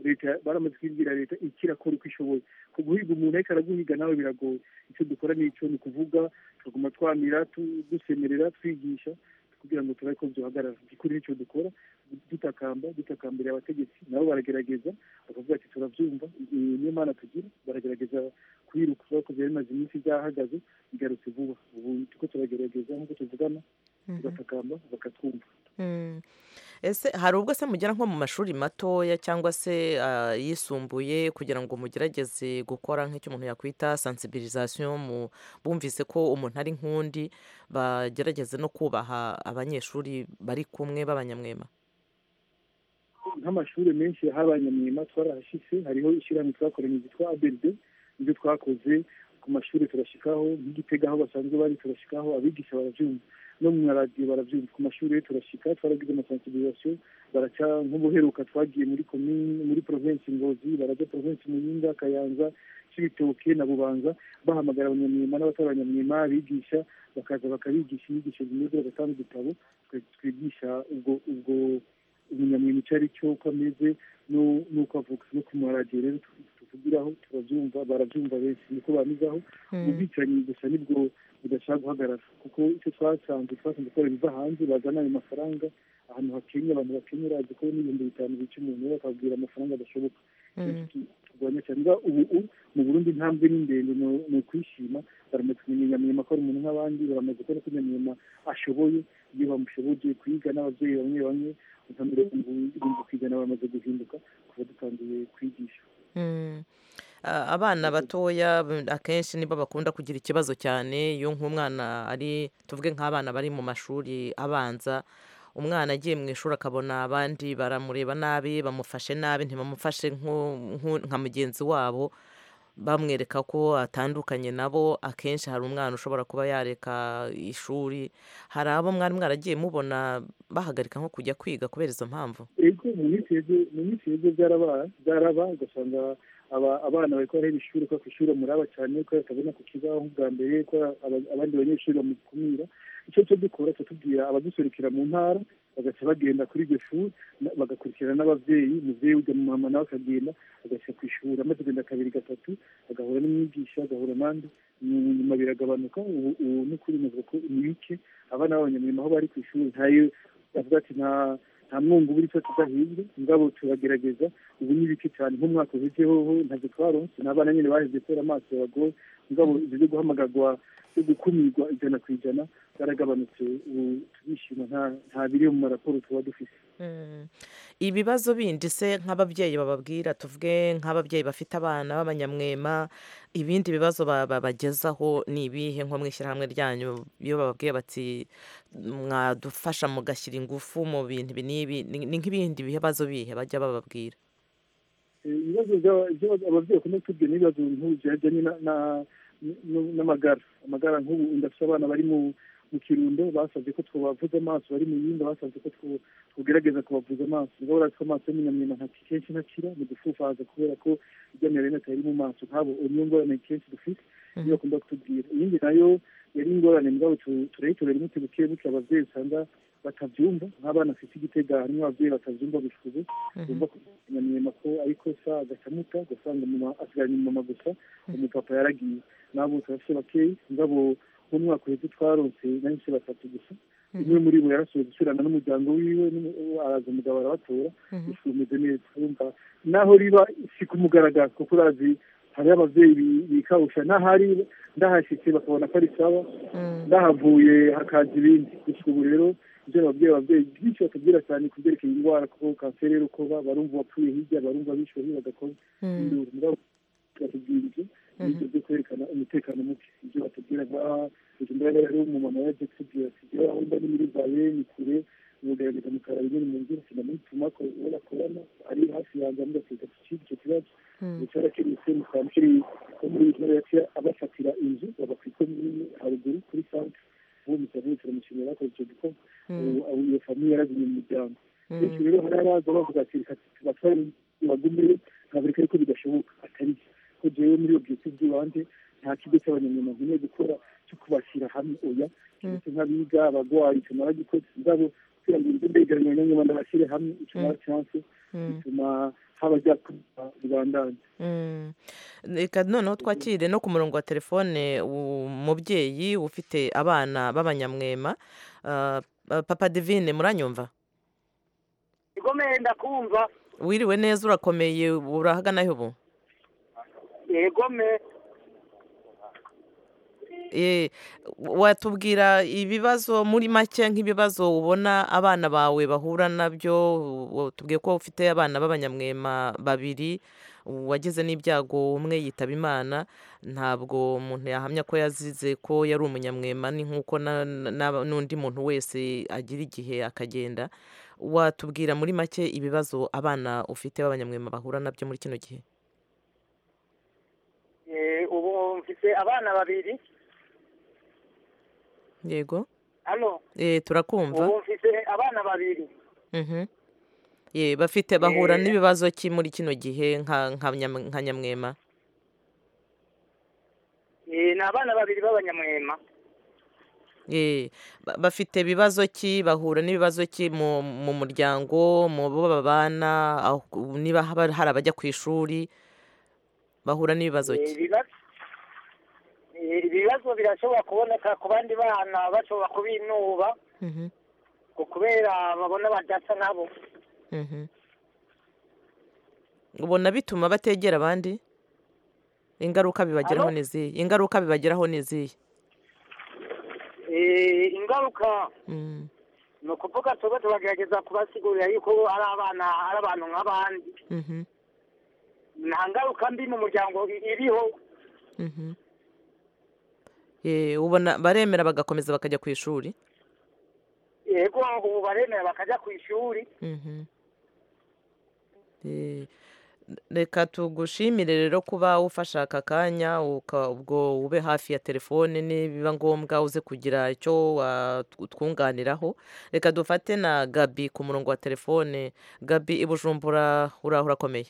leta baramaze kubibwira leta ikirakora uko ishoboye ku guhiga umuntu ariko araguhiga nawe biragoye icyo dukora n'icyo ni ukuvuga tukaguma twamira tu- dusemerera twigisha kugira ngo turabe ko byohagarara igikuru n'icyo dukora dutakamba dutakambira abategetsi nabo baragerageza bakavuga ati turabyumva iyi niyo mana tugira baragerageza kwiruka bakoze bimaze iminsi byahagaze bigarutse vuba ubu turiko turagerageza nk'uko tuvugana Mhm. tugatakamba bakatwumva Mm. ese hari ubwo se mugera nko mu mashuri matoya cyangwa se ah, yisumbuye kugira ngo mugerageze gukora nk'icyo umuntu yakwita sensibilisation mu bumvise ko umuntu ari nk'undi bagerageze no kubaha abanyeshuri bari kumwe b'abanyamwema nk'amashuri menshi y'abanyamwema twarahashitse hariho ishyirahamwe twakoranye ryitwa abd nibyo twakoze ku mashuri turashikaho nk'igitega aho basanzwe bari turashikaho abigisha barabyumva no mu maradiyo barabyumva ku mashuri rero turashika twaragize amasensibilisation baraca nk'ubuheruka twagiye muri komine muri provinsi ngozi baraja provinsi muyinga kayanza cibitoke na bubanza bahamagara abanyamwema n'abatari abanyamwema abigisha bakaza bakabigisha inyigisho zimeze bagatanga udutabo twe- twigisha ubwo ubwo umunyamwema icyo ari cyo uko ameze nu- n'uko avuga no ku maradiyo rero tu- tuvugiraho turabyumva barabyumva benshi niko bamizaho Mm. ubwicanyi gusa nibwo budashaka guhagarara kuko icyo twasanze twasanze ko biva hanze bazana ayo mafaranga ahantu hakennye abantu bakennye urazi ko n'ibihumbi bitanu bica umuntu we bakabwira amafaranga adashoboka kurwanya cyane niba ubu u- mu burundi intambwe ni ndende ni- ni ukwishima baramaze kumenya nyamwema ko ari umuntu nk'abandi baramaze kubona ko nyamwema ashoboye iyo bamushoboje kwiga n'ababyeyi bamwe bamwe nka mirongo irindwi ku ijana bamaze guhinduka kuva dutangiye kwigisha Mm. Ah, abana batoya mm, akenshi nibo bakunda kugira ikibazo cyane iyo nk'umwana ari tuvuge nk'abana bari mu mashuri abanza umwana agiye mu ishuri akabona abandi baramureba nabi bamufashe nabi ntibamufashe nk'u- nk'u- nka mugenzi wabo bamwereka ko atandukanye nabo akenshi hari umwana ushobora kuba yareka ishuri hari abo mwari mwaragiye mubona bahagarika nko kujya kwiga kubera izo mpamvu ego mu minsi yeze- mu minsi yeze byaraba byaraba ugasanga aba- abana bari kubahera ishuri kubera ku ishuri bamuraba cyane kubera batabona ku kibaho bwa mbere kubera aba- abandi banyeshuri bamukumira icyo cyo dukora tuba tubwira abaduserukira mu ntara bagaca bagenda kuri iryo shuri na- bagakurikirana n'ababyeyi umubyeyi ujya mu mama nawe akagenda agashyira ku ishuri amaze kugenda kabiri gatatu agahura n'umwigisha agahura n'andi nyuma biragabanuka ubu ubu ni ukuri navuga ko imike abana b'abanyamurimo aho bari ku ishuri ntayo bavuga ati nta nta mwungu buri cyo tudahinzwe ngabo turagerageza ubu ni bike cyane nk'umwaka uhejeho ntabwo twaronse n'abana nyine baheze kubera amaso yabagoye ngabo ibyo byo guhamagarwa byo gukumirwa ijana ku ijana byaragabanutse ubu turishima nta- nta biri mu maraporo tuba dufite Mm. ibibazo bindi se nk'ababyeyi bababwira tuvuge nk'ababyeyi bafite abana b'abanyamwema ibindi bibazo ba- babagezaho ni ibihe nko mu ishyirahamwe ryanyu iyo bababwiye bati mwadufasha mugashyira ingufu mu bintu ibi n'ibi ni ni nk'ibindi bibazo bihe bajya bababwira Eh, ibibazo by'aba- by'aba- ababyeyi bakunda kutubwira n'ibibazo nk'ubu bijyanye na- na- nu- n'amagara amagara nk'ubu ndafite abana bari mu mu kirundo basabye ko twabavuza amaso bari mu yindi basabye ko two- tugerageza kubavuza amaso niba barazi ko amaso y'umunyamwema nta kenshi ntakira ni ugufufaza kubera ko iby'amarene atari mu maso nk'abo niyo ngorane kenshi dufite niyo bakunda kutubwira iyindi nayo yari ingorane mugabo tu- turayitorera umuti buke buke ababyeyi usanga batabyumva nk'abana afite igitega harimo ababyeyi batabyumva bishuze bumva ko nyamwema ko ariko sa agacamuta ugasanga umuma asigaranye umumama gusa umupapa yaragiye nabo turafite bakeyi ngabo nk'umwaka uheze twaronse nahise batatu gusa umwe muri bo yarashoboye gusubirana n'umuryango wiwe n'umu- uwo araza umugabo arabatora bifumeze neza urumva naho riba si ku mugaragaro kuko urazi hariho ababyeyi bi- bikawusha n'ahari ndahashyitse bakabona ko ari sawa ndahavuye hakaza ibindi gusa ubu rero ibyo ababyeyi ababyeyi byinshi batubwira cyane ku byerekeye indwara kuko kanseri ari uko ba- barumva uwapfuye hirya barumva bishwe bagakora Mm. induru mugabo batubwira ibyo n'ibyo byo kwerekana umutekano muke ibyo batubwira nka ibyo mbega rero umumama yaje kutubwira ati jyewe aho mba ni muri baye ni kure mugaragaza mukaraba nyine mu nzira sinamutuma ko uwo bakorana ari hafi yanjye amudasiga ku kindi icyo kibazo ndetse arakemutse mu kwa mukiri wo muri iyi ntara yaciye abafatira inzu baba ku ikomine haruguru kuri sanke uwo musabire turamushimira bakoze icyo gikorwa Mm. ubu iyo famiye yaragumye mu muryango Mm. benshi rero hari abaza bavuga ati reka tubatware bagumeyo nkabereka ariko bidashoboka atari byo ko jewe muri iyo bwite byibanze nta kigo cy'abanyamwuga nkeneye gukora cyo kubashyira hamwe oya ndetse nk'abiga abagwayi tumara gikora izabo kugira ngo ibyo ndegeranye n'abanyarwanda bashyire hamwe ituma chanse bituma haba ryakuba ribandanye reka noneho twakire no ku murongo wa telefone umubyeyi ufite abana b'abanyamwema Ah, papa divine muranyumva igomeye ndakumva wiriwe neza urakomeye urahaganaho ubu yegome Eh, watubwira ibibazo muri make nk'ibibazo ubona abana bawe bahura nabyo u- tubwiye ko ufite abana b'abanyamwema babiri wagize n'ibyago umwe yitaba imana ntabwo umuntu yahamya ko yazize ko yari umunyamwema ni nk'uko na- na- na- n'undi muntu wese agira igihe akagenda watubwira muri make ibibazo abana ufite b'abanyamwema bahura nabyo muri kino gihe Eh, ubu mfite abana babiri yego hano Eh, turakumva ubu mfite abana babiri Mhm. Ye, bafite bahura Eh. n'ibibazo ki muri kino gihe nka nka nyam- nka nyamwema Eh, ni abana babiri b'abanyamwema Ye, ba- bafite ibibazo ki bahura n'ibibazo ki mu mu muryango mu bo babana aho- niba haba- hari abajya ku ishuri bahura n'ibibazo Eh, ki ibibazo eh, ibibazo birashobora kuboneka ku bandi bana bashobora kubinuba Mhm, ngo kubera babona badasa nabo mhm. ubona bituma bategera abandi ingaruka bibageraho Alo? ni izihe ingaruka bibageraho ni izihe Eh, ingaruka Mm, ni ukuvuga tuba tubagerageza kubasigurira yuko ari abana ari abantu nk'abandi mhm, nta ngaruka mbi mu muryango i- iriho mhm. Ye, ubona baremera bagakomeza bakajya ku ishuri yego ubu baremera bakajya ku ishuri Mhm. Eh, reka tugushimire rero kuba ufashe aka kanya uka- ubwo ube hafi ya telefone nibiba ngombwa uze kugira icyo watwunganiraho reka dufate na gabi ku murongo wa telefone gabi i bujumbura uraho urakomeye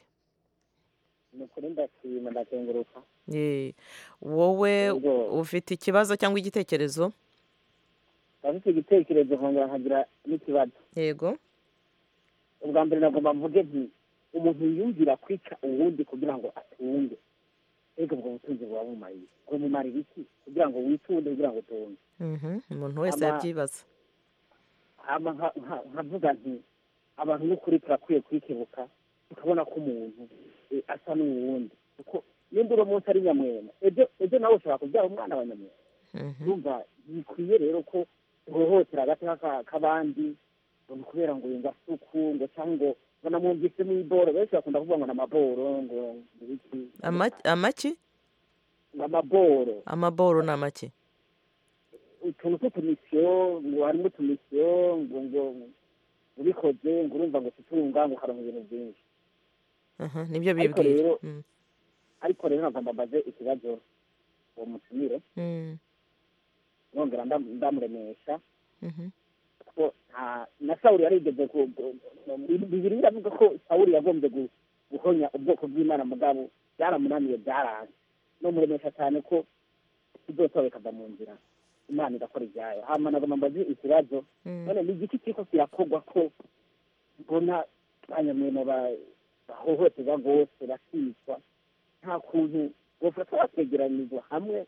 ni ukuri ndashima ndazenguruka Eh, wowe Yego. ufite ikibazo cyangwa igitekerezo ndafite igitekerezo nkongera nkagira n'ikibazo yego ubwa mbere nagomba mvuge nti umuntu yumvira kwica uwundi kugira ngo atunge ego ubwo butunzi buba bumaye bumumarira iki kugira ngo witunde kugira ngo utunge Mhm, umuntu wese Ama- yabyibaza hama nka- nka- nkavuga nti abantu n'ukuri turakwiye kwikebuka tukabona ko umuntu eh, asa n'uwundi kuko nimba uno munsi ari nyamwema ejo ejo nawe ushobora kubyara umwana wa nyamwema Mhm, urumva bikwiye rero ko duhohotera agace k'abandi ngo ni kubera ngo yumva asuku ngo cyangwa ngo ngo namwumvise mw'iboro benshi bakunda kuvuga ngo ni amaboro ngo ni iki Ama- amaki ngo amaboro amaboro ni amaki utuntu tw'utumisiyo ngo harimo utumisiyo ngo ngo ubikoze ngo urumva ngo utunga ngo ukaronka ibintu byinshi Aha, nibyo ariko bibwira rero Mm, ariko rero nkagomba mbaze ikibazo uwo mutumire mm, nongera ndam- ndamuremesha mhm. ko nta na sawuli yarigeze ku- ku- ku- bibiri biravuga ko sawuli yagombye gu- guhonya ubwoko bw'imana mugabo byaramunaniye byaranze no muremesha cyane ko tuzotowe kava mu nzira imana igakora ibyayo hama nagomba mbaze ikibazo Mm. none ni igiki kiriko kirakorwa ko mbona banyamwema ba- bahohoterwa rwose bakicwa nta kuntu bafata bakegeranirwa hamwe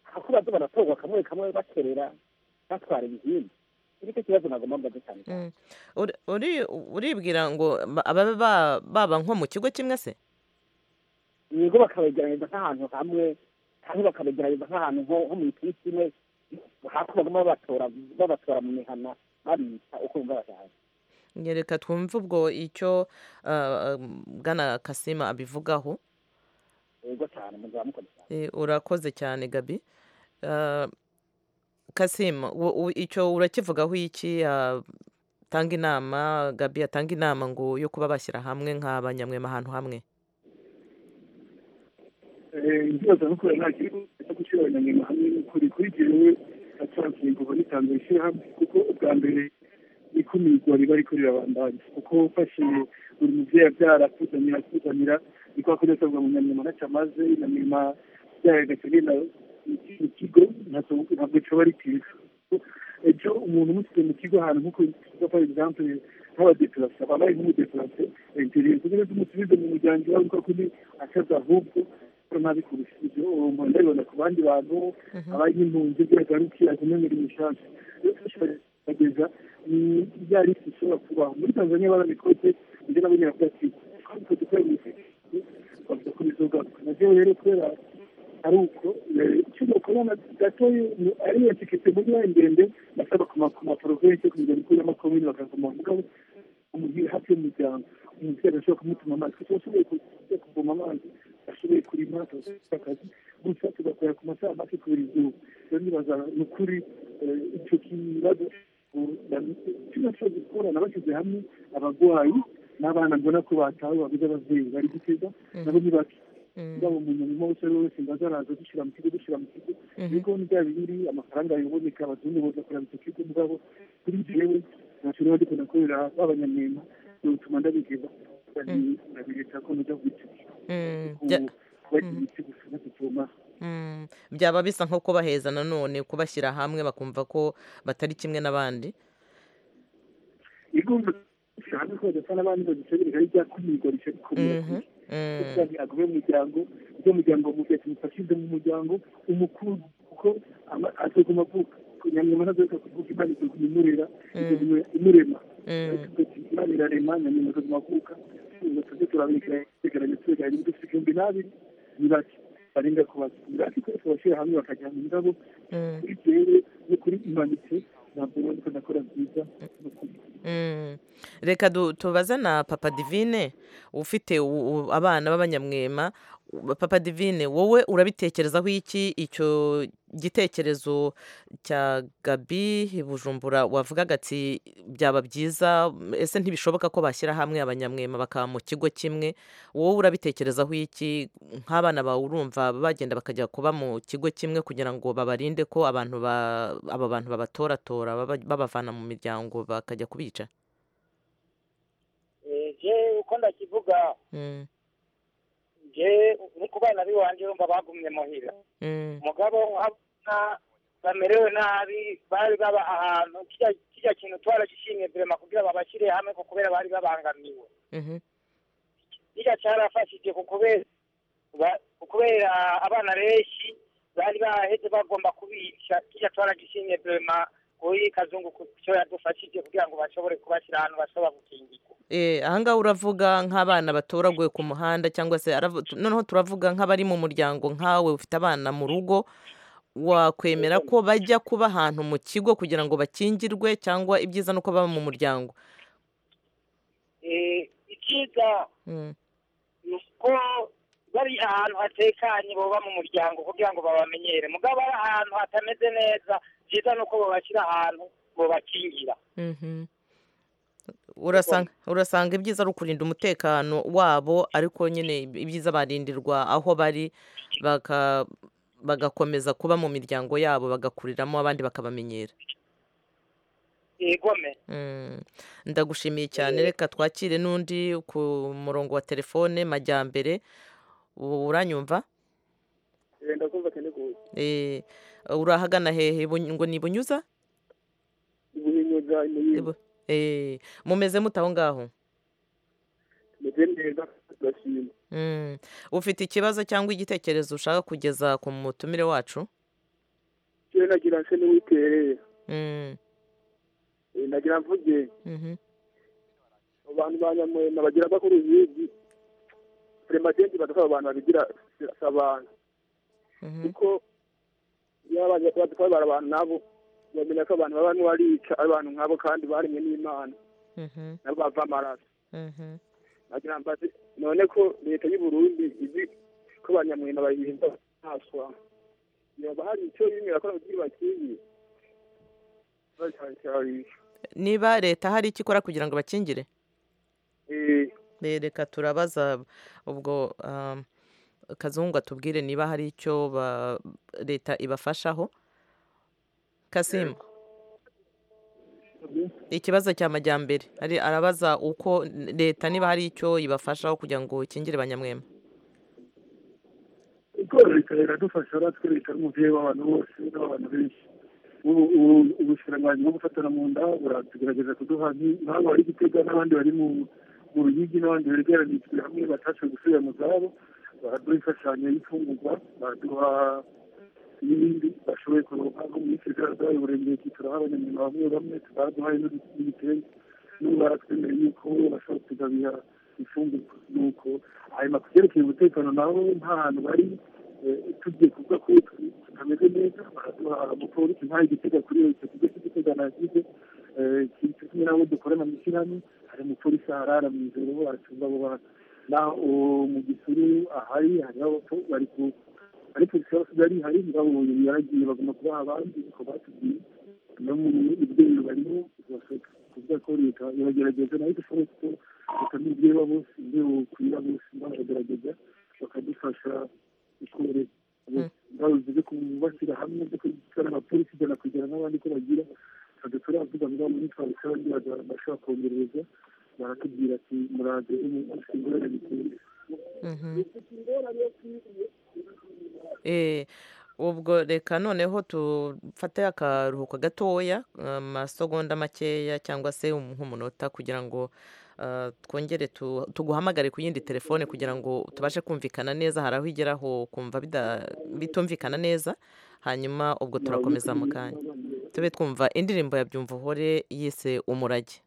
hakubazo baratorwa kamwe kamwe bakerera batwara ibihimba nicyo kibazo nagomba mbaze cyane cyane Mm. Uri- uri- uribwira ngo ba- ababe ba- baba nko mu kigo kimwe se yego bakabegeranyiriza nk'ahantu hamwe cyangwa bakabegeranyiriza nk'ahantu nko nko mu ikipe imwe hakubagamo babatora babatora mu mihana babica uko bumva bashaka Nge reka twumve ubwo icyo ah, um, bwana kasima abivugaho yego cyane muzaba mukora cyane Eh, urakoze cyane gabi Ah, kasima wo- wo- icyo urakivugaho iki Ah, tanga inama gabi atanga inama ngo yo kuba bashyira hamwe nk'abanyamwema ahantu hamwe ikibazo ni uko nta kigo cyo gushyira abanyamwema hamwe n'ukuri kuri jyewe atarakinga ubu n'itango rishyirahamwe kuko ubwa mbere ikumirwa riba riko rirabandanya kuko ufashe buri mubyeyi abyara akuzanira akuzanira niko akoresha ngo munyamwema ntacyo amaze inyamwema byayo agakegenda iki kigo ntabwo ntabwo cyaba ari cyiza ejo umuntu umusize mu kigo ahantu nk'uko kigo for example nk'abadeperase ababaye nk'umudeperase egereye kugira ngo umusubize mu muryango iwawe kuko kuri asaza ahubwo ko nabi kurusha ibyo umuntu ndabibona ku bandi bantu abaye nk'impunzi byagarukiye agumenyera imisanzu rero turashobora ya lisi ishobora kubaho muri tanzania barabikoze ndetse n'abonye bavuga ati twabikoze kubera umusizi bavuga ko bizogaruka nabyo rero kubera ari uko icyo mukobona gatoya ariyo tikete muri ya ndende basaba ku maporovensi kugira ngo ikuremo komini bakavoma mugabo umuhira hafi y'umuryango umubyeyi agashobora kumutuma amazi kuko ashoboye kuvoma amazi ashoboye kurima akabona akazi gusa tugakorera ku masaha make kubera izuba rero nibaza ni ukuri icyo kibazo kino cyo gukorana bashyize hamwe abagwayi n'abana mbona ko batawe babuze ababyeyi bari gutega nabo ntibake yaba umuntu urimo wese ari we wese ngo azaraza dushyira mu kigo dushyira mu kigo ibigo ni bya bibiri amafaranga yaboneka abazungu bagakorera icyo kigo mugabo kuri jyewe ntacyo niba ndikunda kubera b'abanyamwema bituma ndabigeza ndabireka ko njya ku giti bagira ibiti gusa batituma byaba bisa nko kubaheza nanone kubashyira hamwe bakumva ko batari kimwe n'abandi igomba gushyira hamwe ko badasa n'abandi badusebereka ari rya kumirwa rikomeye kuri kandi agume mu muryango ibyo umuryango mugahita umufashize mu muryango umukuru kuko azaguma avuka nyamwema ntazareka kuvuga imana izaguma imurera izaguma imurema imana irarema nyamwema azaguma avuka ngo tujye turabegera twegeranye twegeranye dufite igihumbi n'abiri ni bake barenga ku bake ni bake twese bashyira hamwe bakajyana indabo kuri byere no kuri imanitse ntabwo ubona ko nakora byiza reka tubaze na papa divine ufite abana b'abanyamwema papa divine wowe urabitekerezaho iki icyo gitekerezo cya gabi bujumbura wavugaga ati byaba byiza ese ntibishoboka ko bashyira hamwe abanyamwema bakaba mu kigo kimwe wowe urabitekerezaho iki nk'abana bawe urumva bagenda bakajya kuba mu kigo kimwe kugira ngo babarinde ko abantu aba bantu babatoratora babavana mu miryango bakajya kubica je uko ndakivuga je ni ku bana biwanje urumva bagumye muhira mugabo nkabona bamerewe nabi bari baba ahantu kirya- kirya kintu twaragishimye vrema kugira babashyire hamwe ko kubera bari babangamiwe kirya carafashije ku kubera ba- ku kubera abana benshi bari baheze bagomba kubica kirya twaragishimye vrema kuri kazungu ku co yadufashije kugira ngo bashobore kubashyira ahantu bashobora gukingirwa Eh, aha ngaha uravuga nk'abana batoraguye ku muhanda cyangwa se aravu- tu- noneho turavuga nk'abari mu muryango nkawe ufite abana mu rugo wakwemera ko bajya kuba ahantu mu kigo kugira ngo bakingirwe cyangwa ibyiza ni uko baba mu muryango Eh, icyiza Mm, ni uko bari ahantu hatekanye boba mu muryango kugira ngo babamenyere mugabo ari ahantu hatameze neza byiza ni uko babashyira ahantu bobakingira mhm. urasanga urasanga ibyiza ari ukurinda umutekano wabo ariko nyine ibyiza barindirwa aho bari baka bagakomeza kuba mu miryango yabo bagakuriramo abandi bakabamenyera igome Mm. ndagushimiye cyane reka twakire n'undi ku murongo wa telefone majyambere ubu uranyumva ndakumva cyane rwose Eh, urahagana hehe Bu- ngo ni bunyuza ubuhinyuza imuyinga Eh, mumeze mute aho ngaho tumeze neza turashima Mm. ufite ikibazo cyangwa igitekerezo ushaka kugeza ku mutumire wacu yewe nagira nse n'uwitereye Mm. Eh, nagira mvuge Mhm. abantu ba nyamwema bagira bakuru bigi premadengi badafasha abantu babigira si abantu kuko iyo badafasha abantu nabo bamenya ko abantu baba n'uwarica ari abantu nk'abo kandi baremwe n'imana Mhm. nabo bava amaraso Mhm. nagira mbaze none ko leta y'u Burundi izi ko abanyamwema bayirinda ntaswa yoba hari icyo yimwe yakora kugira bakingi niba leta hari icyo ikora kugira ngo bakingire Eh, reka turabaza ubwo um, kazungu atubwire niba hari icyo ba- leta ibafashaho kasimu ikibazo cya majyambere Ari- arabaza uko leta niba hari icyo ibafashaho kugira ngo ikingire banyamwema uko leta iradufasha natwe leta n'umubyeyi w'abantu bose n'abantu benshi ubushiranganyi bwo gufatana mu nda buratugerageza kuduha nk'abo bari gutega n'abandi bari mu mu ruyigi n'abandi begeranirijwe hamwe batashoboye gusubira mu zabo baraduha imfashanyo y'imfungurwa baraduha n'ibindi bashoboye kuronka nko muri sezeradayi uburengeti turaha abanyamurimo bamwe bamwe baraduhaye n'ibitenge n'ubu baratwemera yuko bashobora kugabiha imfungurwa nuko hanyuma ku byerekeye umutekano nabo nta hantu bari tugiye kuvuga ko tutameze neza baraduha umupolisi ntayo igitega kuri icyo kigo cy'igitega nasize kiri kumwe nabo dukorana mu ishyirahamwe hari umupolisi aharara mu ijoro bo baracunga abo bantu naho mu gisuru ahari hariho bari ku ari polisi y'abasigaye hari ngabo yaragiye bagomba kubaha abandi uko batubwiye no mu ibyemezo barimo kubaseka kuvuga ko leta iragerageza nayo dushoboye ko leta n'ibyewa bose ibyo kwira bose baragerageza bakadufasha ikore baruzi byo kubashyira hamwe byo kwicara abapolisi ijana kugira n'abandi ko bagira ntabwo turavuga ngo muri twabisha abandi bashobora kongereza baratubwira ati muraze umunsi ingorane biteye ubwo reka noneho dufate akaruhuko gatoya amasegonda makeya cyangwa se nk'umunota kugira ngo twongere tuguhamagare ku yindi telefone kugira ngo tubashe kumvikana neza hari aho igeraho kumva bitumvikana neza hanyuma ubwo turakomeza mu kanya tube twumva indirimbo ya byumva uhore yise umurage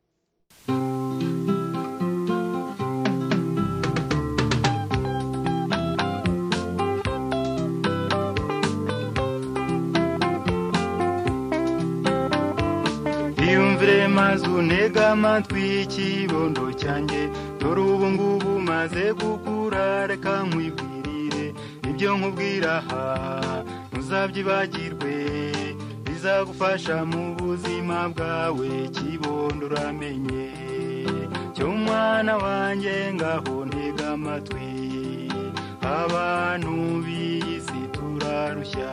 iyumvire maze unega amatwi y'ikibondo cyanjye dore ubu ngubu maze gukura reka nkwibwirire ibyo nkubwira aha ntuzabyibagirwe bizagufasha mu buzima bwawe kibondo uramenye cyo mwana wanjye ngaho ntega amatwi abantu b'iyi si turarushya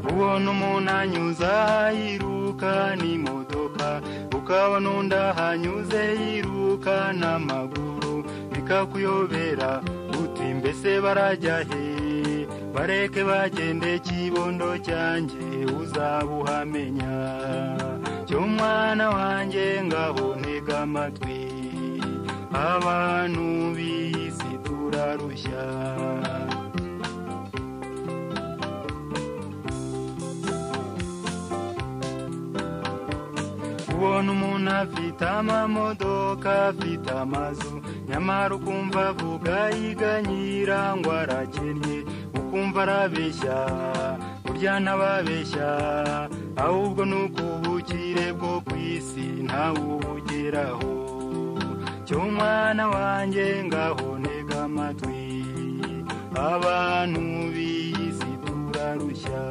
ubona umuntu anyuze yiruka n'imodoka ukabona undi ahanyuze yiruka n'amaguru bikakuyobera uti mbese barajya he bareke bagende kibondo cyanjye uzabuhamenya cyo mwana wanjye ngaho ntega amatwi abantu b'iyi si turarushya ubona umuntu afite amamodoka afite amazu nyamara ukumva avuga yiganyira ngo arakennye ukumva arabeshya burya ntababeshya ahubwo ni ukubukire bwo ku isi ntawubugeraho cyo mwana wanjye ngaho ntega amatwi abantu b'iyi si turarushya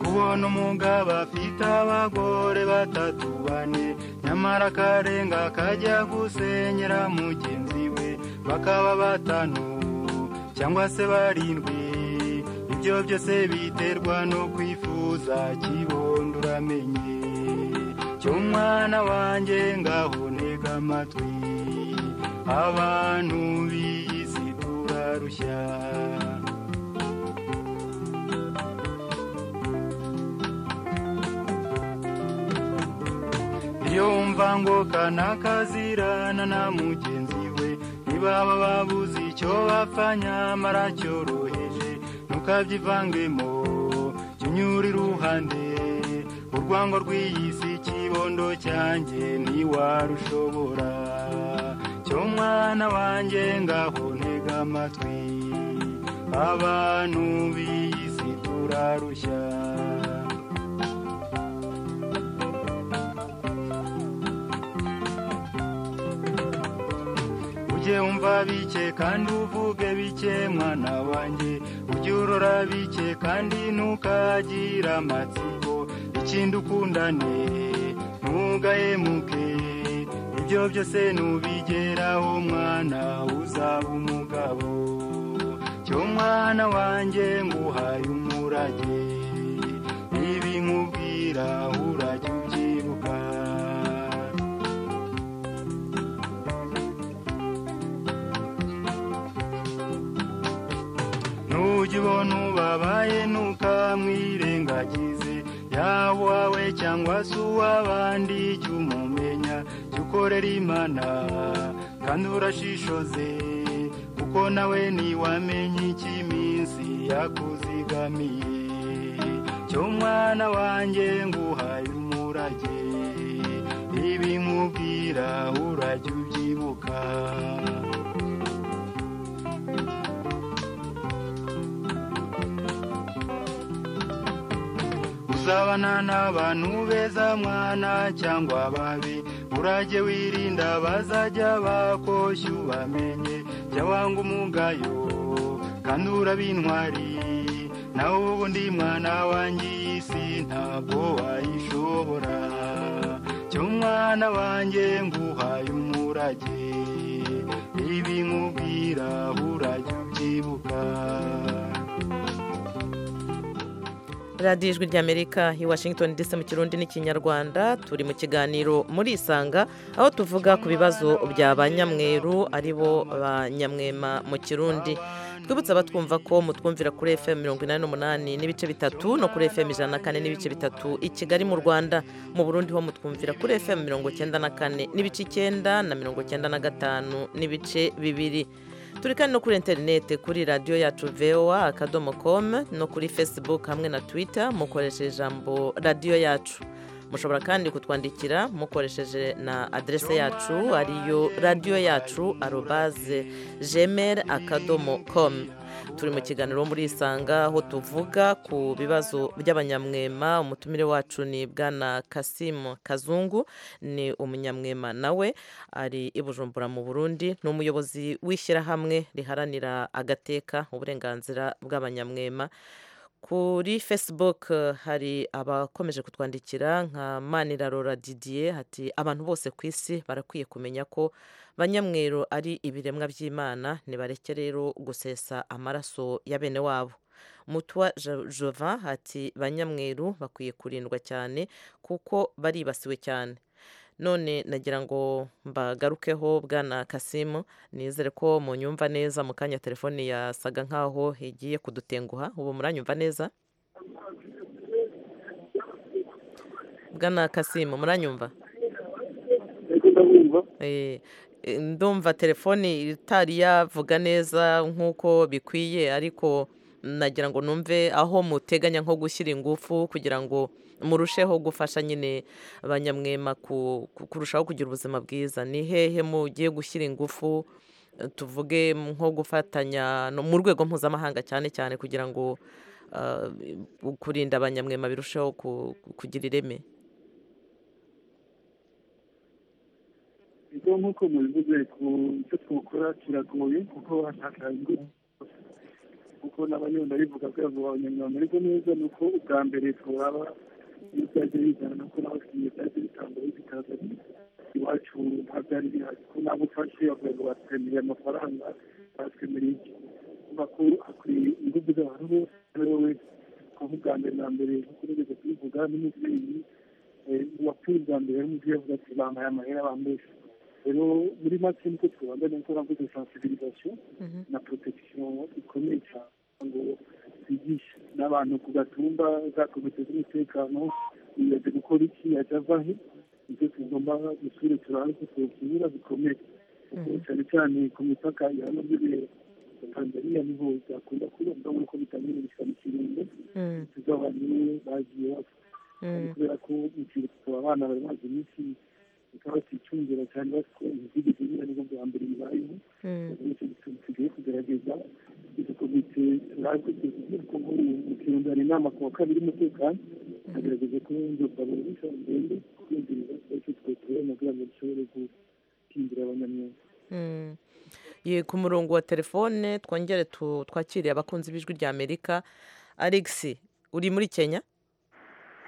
kubona umugabo afite abagore batatu bane nyamara akarenga akajya gusenyera mugenzi we bakaba batanu cyangwa se barindwi ibyo byose biterwa no kwifuza kibondo uramenye cyo mwana wanjye ngaho ntega amatwi abantu b'iyi si turarushya yumva ngo kanakazirana na mugenzi we ntibaba babuze icyo bapfa nyamara cyoroheje ntukabyivangemo kinyura iruhande urwango rw'iyi si kibondo cyanjye ntiwarushobora cyo mwana wanjye ngaho ntega amatwi abantu b'iyi si turarushya ujye wumva bike kandi uvuge bike mwana wanjye ujye urora bike kandi ntukagira amatsiko ikindi ukundane ntugahemuke ibyo byose ntubigeraho mwana uzaba umugabo cyo mwana wanjye nguhaye umurage niba nkubwira urajya ubyibuka nujya ubona ubabaye ntukamwirengagize yaba uwawe cyangwa se uw'abandi jya umumenya jya ukorera imana kandi urashishoze kuko nawe ntiwamenye icyo iminsi yakuzigamiye cyo mwana wanjye nguhaye umurage ibi nkubwira urajya ubyibuka uzabana n'abantu beza mwana cyangwa babi urajye wirinda bazajya bakoshya ubamenye jya wanga umugayo kandi urabintwari nawe ubundi mwana wanjye iyi si ntabwo wayishobora cyo mwana wanjye nguhaye umurage ibi nkubwira urajya ubyibuka radiyo ijwi ry'amerika i washington ndetse mu kirundi n'ikinyarwanda turi mu kiganiro muri isanga aho tuvuga ku bibazo bya ba nyamweru ari bo ba nyamwema mu kirundi twibutsa abatwumva ko mutwumvira kuri fm mirongo inani n'umunani n'ibice bitatu no kuri fm ijana na kane n'ibice bitatu i kigali mu rwanda mu burundi ho mutwumvira kuri fm mirongo icyenda na kane n'ibice icyenda na mirongo icyenda na gatanu n'ibice bibiri turi kandi no kuri interineti kuri radiyo yacu vewa akadomo komu no kuri facebook hamwe na twitter mukoresheje ijambo radiyo yacu mushobora kandi kutwandikira mukoresheje na aderese yacu ariyo radiyo yacu arobaze jemeri akadomo komu turi mu kiganiro muri isanga aho tuvuga ku bibazo by'abanyamwema umutumire wacu ni bwana kasimu kazungu ni umunyamwema nawe ari i bujumbura mu burundi ni umuyobozi w'ishyirahamwe riharanira agateka uburenganzira bw'abanyamwema kuri facebook hari abakomeje kutwandikira nka manirarora didier hati abantu bose ku isi barakwiye kumenya ko banyamweru ari ibiremwa by'imana ntibareke rero gusesa amaraso ya bene wabo mutwa jova hati banyamweru bakwiye kurindwa cyane kuko baribasiwe cyane none nagira ngo mbagarukeho bwana kasimu nizere ko munyumva neza mu kanya telefone yasaga nkaho igiye kudutenguha ubu muranyumva neza bwana kasimu muranyumva ndumva telefone itari yavuga neza nk'uko bikwiye ariko nagira ngo numve aho muteganya nko gushyira ingufu kugira ngo murusheho gufasha nyine abanyamwema kurushaho kugira ubuzima bwiza ni hehe mugiye gushyira ingufu tuvuge nko gufatanya mu rwego mpuzamahanga cyane cyane kugira ngo kurinda abanyamwema birusheho kugira ireme nk'uko mubivuze ku byo twakora kiragoye kuko hashaka kuko n'abanyonda bivuga ko yavuga abanyamwema ariko neza ni uko ubwa mbere turaba iyo byajya bizana nuko n'abakiriya byajya bitanga bikaza iwacu nta byari bihari ko nabo ufashe bavuga ngo batwemereye amafaranga batwemereye iki makuru akwiye ingufu z'abantu bose ari wowe kuko ubwa mbere na mbere nkuko nigeze kubivuga n'umubyeyi wapfuye ubwa mbere n'umubyeyi avuga ati bampaye amahera bambesha rero muri make niko twibandanya gukora mvuze sensibilisation na protection ikomeye cyane ngo bigishe n'abantu ku gatumba za komite z'umutekano yajya gukora iki yajya avahe ibyo tugomba gusubire turabe ko tuwukinira bikomeye cyane cyane ku mipaka ya nobere tanzania niho byakunda kuba ndabona ko bitangira gushyira mu kiringo tuzabanye bagiye bapfa kubera ko mu kiruhuko abana bari bazi iminsi bikaba byicungira cyane bafite imizigo ibiri nibwo bwa mbere bibayeho nicyo gituma tugiye kugerageza izo komite ko mu kirundo hari inama ku wa kabiri umutekano agerageza kuwunjurwa buri munsi wa ndende kwinjiriza icyo twatuye kugira ngo dushobore gukingira abanyamwuga ku murongo wa telefone twongere twakiriye abakunzi b'ijwi rya amerika alexi uri muri kenya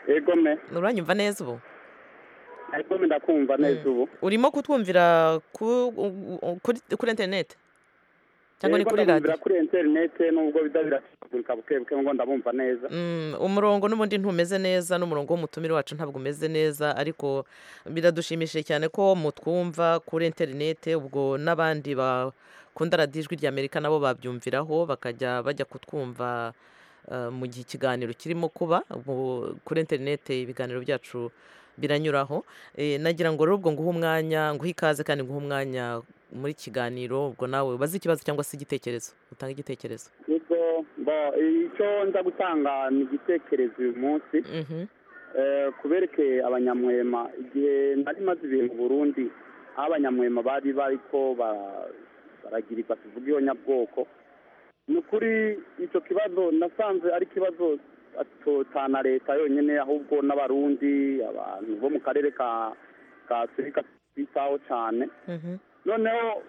yego me uranyumva neza ubu ariko ndakumva neza ubu urimo kutwumvira kuri interineti cyangwa ni kuri radiyo kuri interinete nubwo biza birasabwa bukebuke ngo ndabumva neza Mm, umurongo n'ubundi ntumeze neza n'umurongo w'umutumire wacu ntabwo umeze neza ariko biradushimishije cyane ko mutwumva kuri interinete ubwo n'abandi bakunda radiyo ijwi rya amerika nabo babyumviraho bakajya bajya kutwumva eh, mu gihe ikiganiro kirimo kuba ubu kuri interinete ibiganiro byacu biranyuraho Eh, nagira ngo rero ubwo nguhe umwanya nguhe ikaze kandi nguhe umwanya muri kiganiro ubwo nawe ubaze ikibazo cyangwa se igitekerezo utange igitekerezo nibwo mba icyo nza gutanga ni igitekerezo uyu munsi Eh, kuberekeye abanyamwema igihe nari maze ibihe mu burundi aho abanyamwema bari bariko bara- baragirirwa tuvuga iyo nyabwoko ni ukuri icyo kibazo nasanze ari ikibazo atotana leta yonyine ahubwo n'abarundi abantu bo mu karere ka ka afurika twitaho cyane noneho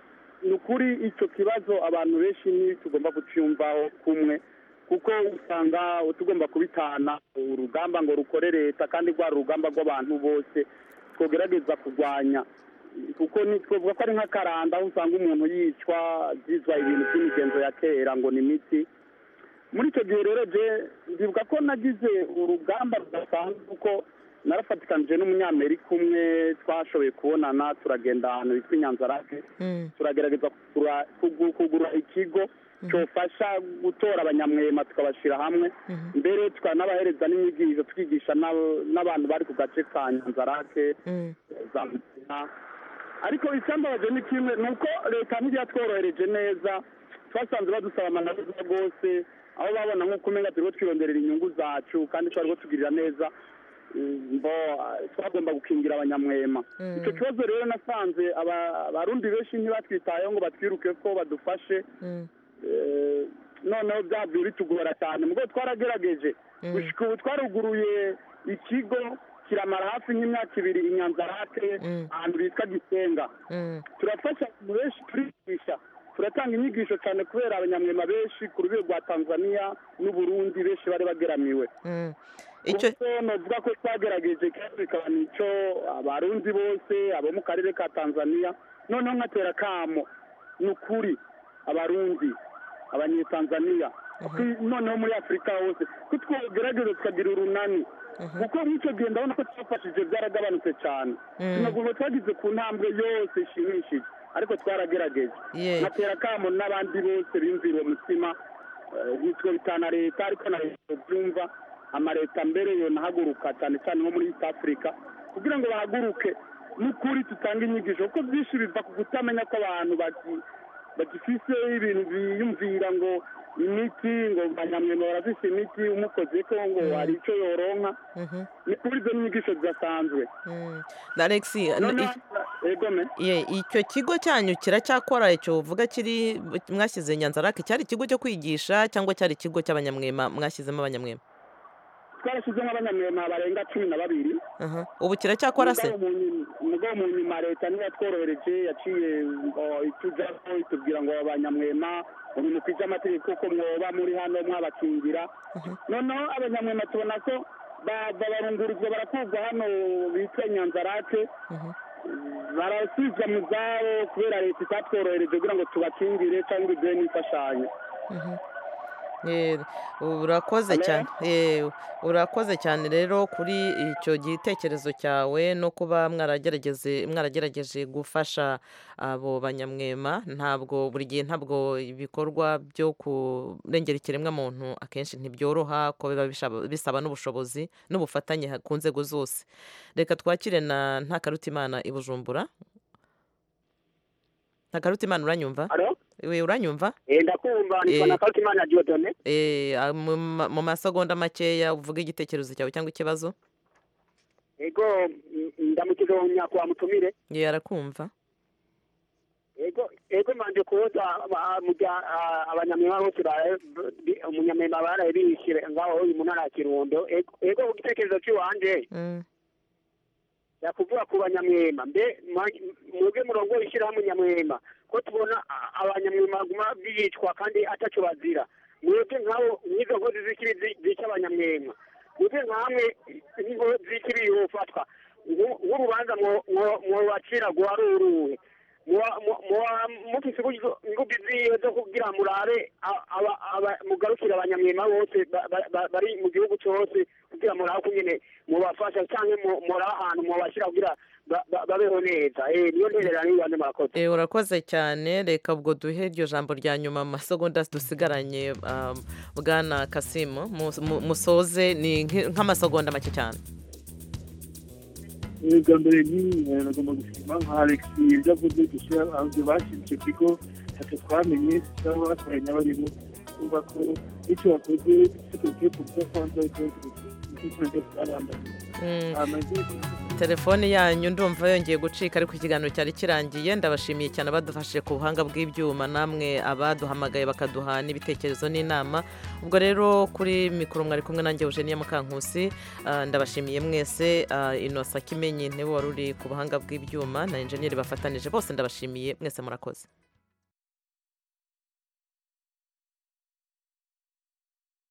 ni ukuri icyo kibazo abantu benshi ntitugomba kucyumvaho kumwe kuko usanga tugomba kubitana urugamba ngo rukore leta kandi rwari urugamba rw'abantu bose twogerageza kurwanya kuko ni twavuga ko ari nk'akaranda aho usanga umuntu yicwa byizwa ibintu by'imigenzo ya kera ngo ni imiti muri icyo gihe rero je ndibuka ko nagize urugamba rudasanzwe kuko narafatikanije n'umunyamerika umwe twashoboye kubonana turagenda ahantu bitwa inyanzarake turagerageza kugura kugu- kugura ikigo cyofasha gutora abanyamwema tukabashyira hamwe mbere tukanabahereza n'inyigisho twigisha n'abo- n'abantu bari ku gace ka nyanzarake za mutima ariko icyambabaje ni kimwe ni uko leta ntiyatworohereje neza twasanze badusaba amananiza rwose aho babona nk'uko umenya turiho twironderera inyungu zacu kandi twariho tugirira neza Mm, bo eh, twagomba gukingira abanyamwema icyo kibazo rero nasanze aba- abarundi benshi ntibatwitayeho ngo batwiruke ko badufashe Eh, noneho byagiye bitugora cyane mubwo twaragerageje gushika ubu twaruguruye ikigo kiramara hafi nk'imyaka ibiri i nyanzarake ahantu bitwa gisenga turafasha abantu benshi turigisha turatanga inyigisho cyane kubera abanyamwema benshi ku rwego rwa tanzania n'uburundi benshi bari bageramiwe icyo navuga ko twagerageje kandi bikaba nicyo abarundi bose abo mu karere ka tanzania noneho nkatera kamo ni ukuri abarundi abanyetanzania ku- noneho muri afurika hose ko twogerageza tukagira urunani kuko nk'icyo gihe ndabona ko twafashije byaragabanutse cyane Mm. tunagomba twagize ku ntambwe yose ishimishije ariko twaragerageje Yeah. nkatera kamo n'abandi bose bimvira uwo mutima eh, nitwe bitana leta ariko na leta byumva amaleta mbere yonahaguruka cyane cyane nko muri east africa kugira ngo bahaguruke n'ukuri tutanga inyigisho kuko byinshi biva ku kutamenya ko abantu bagi- bagifise ibintu biyumvira ngo imiti ngo banyamwema barafise imiti umukozi ko ngo hari icyo yoronka ni kuri izo nyigisho zidasanzwe na alex noneho egome Ye, icyo kigo cyanyu kiracyakora icyo uvuga kiri mwashyize nyanzarake cyari ikigo cyo kwigisha cyangwa cyari ikigo cy'abanyamwema mwashyizemo abanyamwema twarashyizemo abanyamwema barenga cumi na babiri Aha. ubu kiracyakora se Mugabo mu nyuma- mugabo mu nyuma leta niyo yatworohereje yaciye ngo itujaho itubwira ngo abanyamwema ubu mukwije amategeko ko mwoba muri hano mwabakingira noneho abanyamwema tubona ko ba- bararungurizwa barakurwa hano bitwa nyanzarake barasubizwa mu zabo kubera leta itatworohereje kugira ngo tubakingire cyangwa ibiduhe n'imfashanyo Eh, urakoze cyane Eh, urakoze cyane rero kuri icyo gitekerezo cyawe no kuba mwaragerageze mwaragerageje gufasha abo banyamwema ntabwo buri gihe ntabwo ibikorwa byo kurengera ikiremwamuntu akenshi ntibyoroha ko biba bishaba- bisaba n'ubushobozi n'ubufatanye ha- ku nzego zose reka twakire na ntakarutimana i bujumbura ntakarutimana uranyumva We, uranyumva ndakumva Eh. nitwa na Fatimana Diodone Eh, a- mu ma- mu masegonda makeya uvuge igitekerezo cyawe cyangwa ikibazo ego mm, ndamukije uwo nyakwa mutumire ye arakumva ego ego manje kuza abanyamwema bose bara- bi- umunyamwema baraye biyishyire ngaho uyu munara ya kirundo Ego- ego igitekerezo cy'iwanje yakuvuga ku banyamwema mbe ma- mwebwe murongo ishyirahamwe nyamwema ko tubona a- abanyamwema baguma bicwa kandi atacyo bazira mwebwe nkabo n'izo nkozi z'ikibi zi- zica abanyamwema mwebwe nkamwe niho z'ikibi yofatwa nk'urubanza mwobacira guharuruwe muba mufise ingubi ziwe zo kugira murare a- aba- aba- mugarukire abanyamwema bose ba- ba- ba- bari mu gihugu cyose kugira muraho kunyene mubafasha canke mu- muraho ahantu mubashyira kugira ba- ba- babeho neza Eh, niyo ntererano y'ibande murakoze Eh, urakoze cyane reka ubwo duhe iryo jambo rya nyuma mu masegonda dusigaranye um, bwana kasimu Mus- mu- musoze ni nk- nk'amasegonda make cyane ubwa mbere ni eh, nagomba gushima nka alex ibyo avuze gushyira hanze bashinze icyo kigo ntacyo twamenye cyangwa bakoranye abarimo kumva ko icyo bakoze tugiye kuvuga ko hanze ariko icyiciro cy'abambaye Mm. amazina telefone yanyu ndumva yongeye gucika ariko ikiganiro cyari kirangiye ndabashimiye cyane abadufashije ku buhanga bw'ibyuma namwe abaduhamagaye bakaduha n'ibitekerezo n'inama ubwo rero kuri mikoro mwari kumwe nanjye Eugenia Mukankusi ah, ndabashimiye mwese ah, Innocent Kimenyi ntebe wari uri ku buhanga bw'ibyuma na enjeniyeri bafatanije bose ndabashimiye mwese murakoze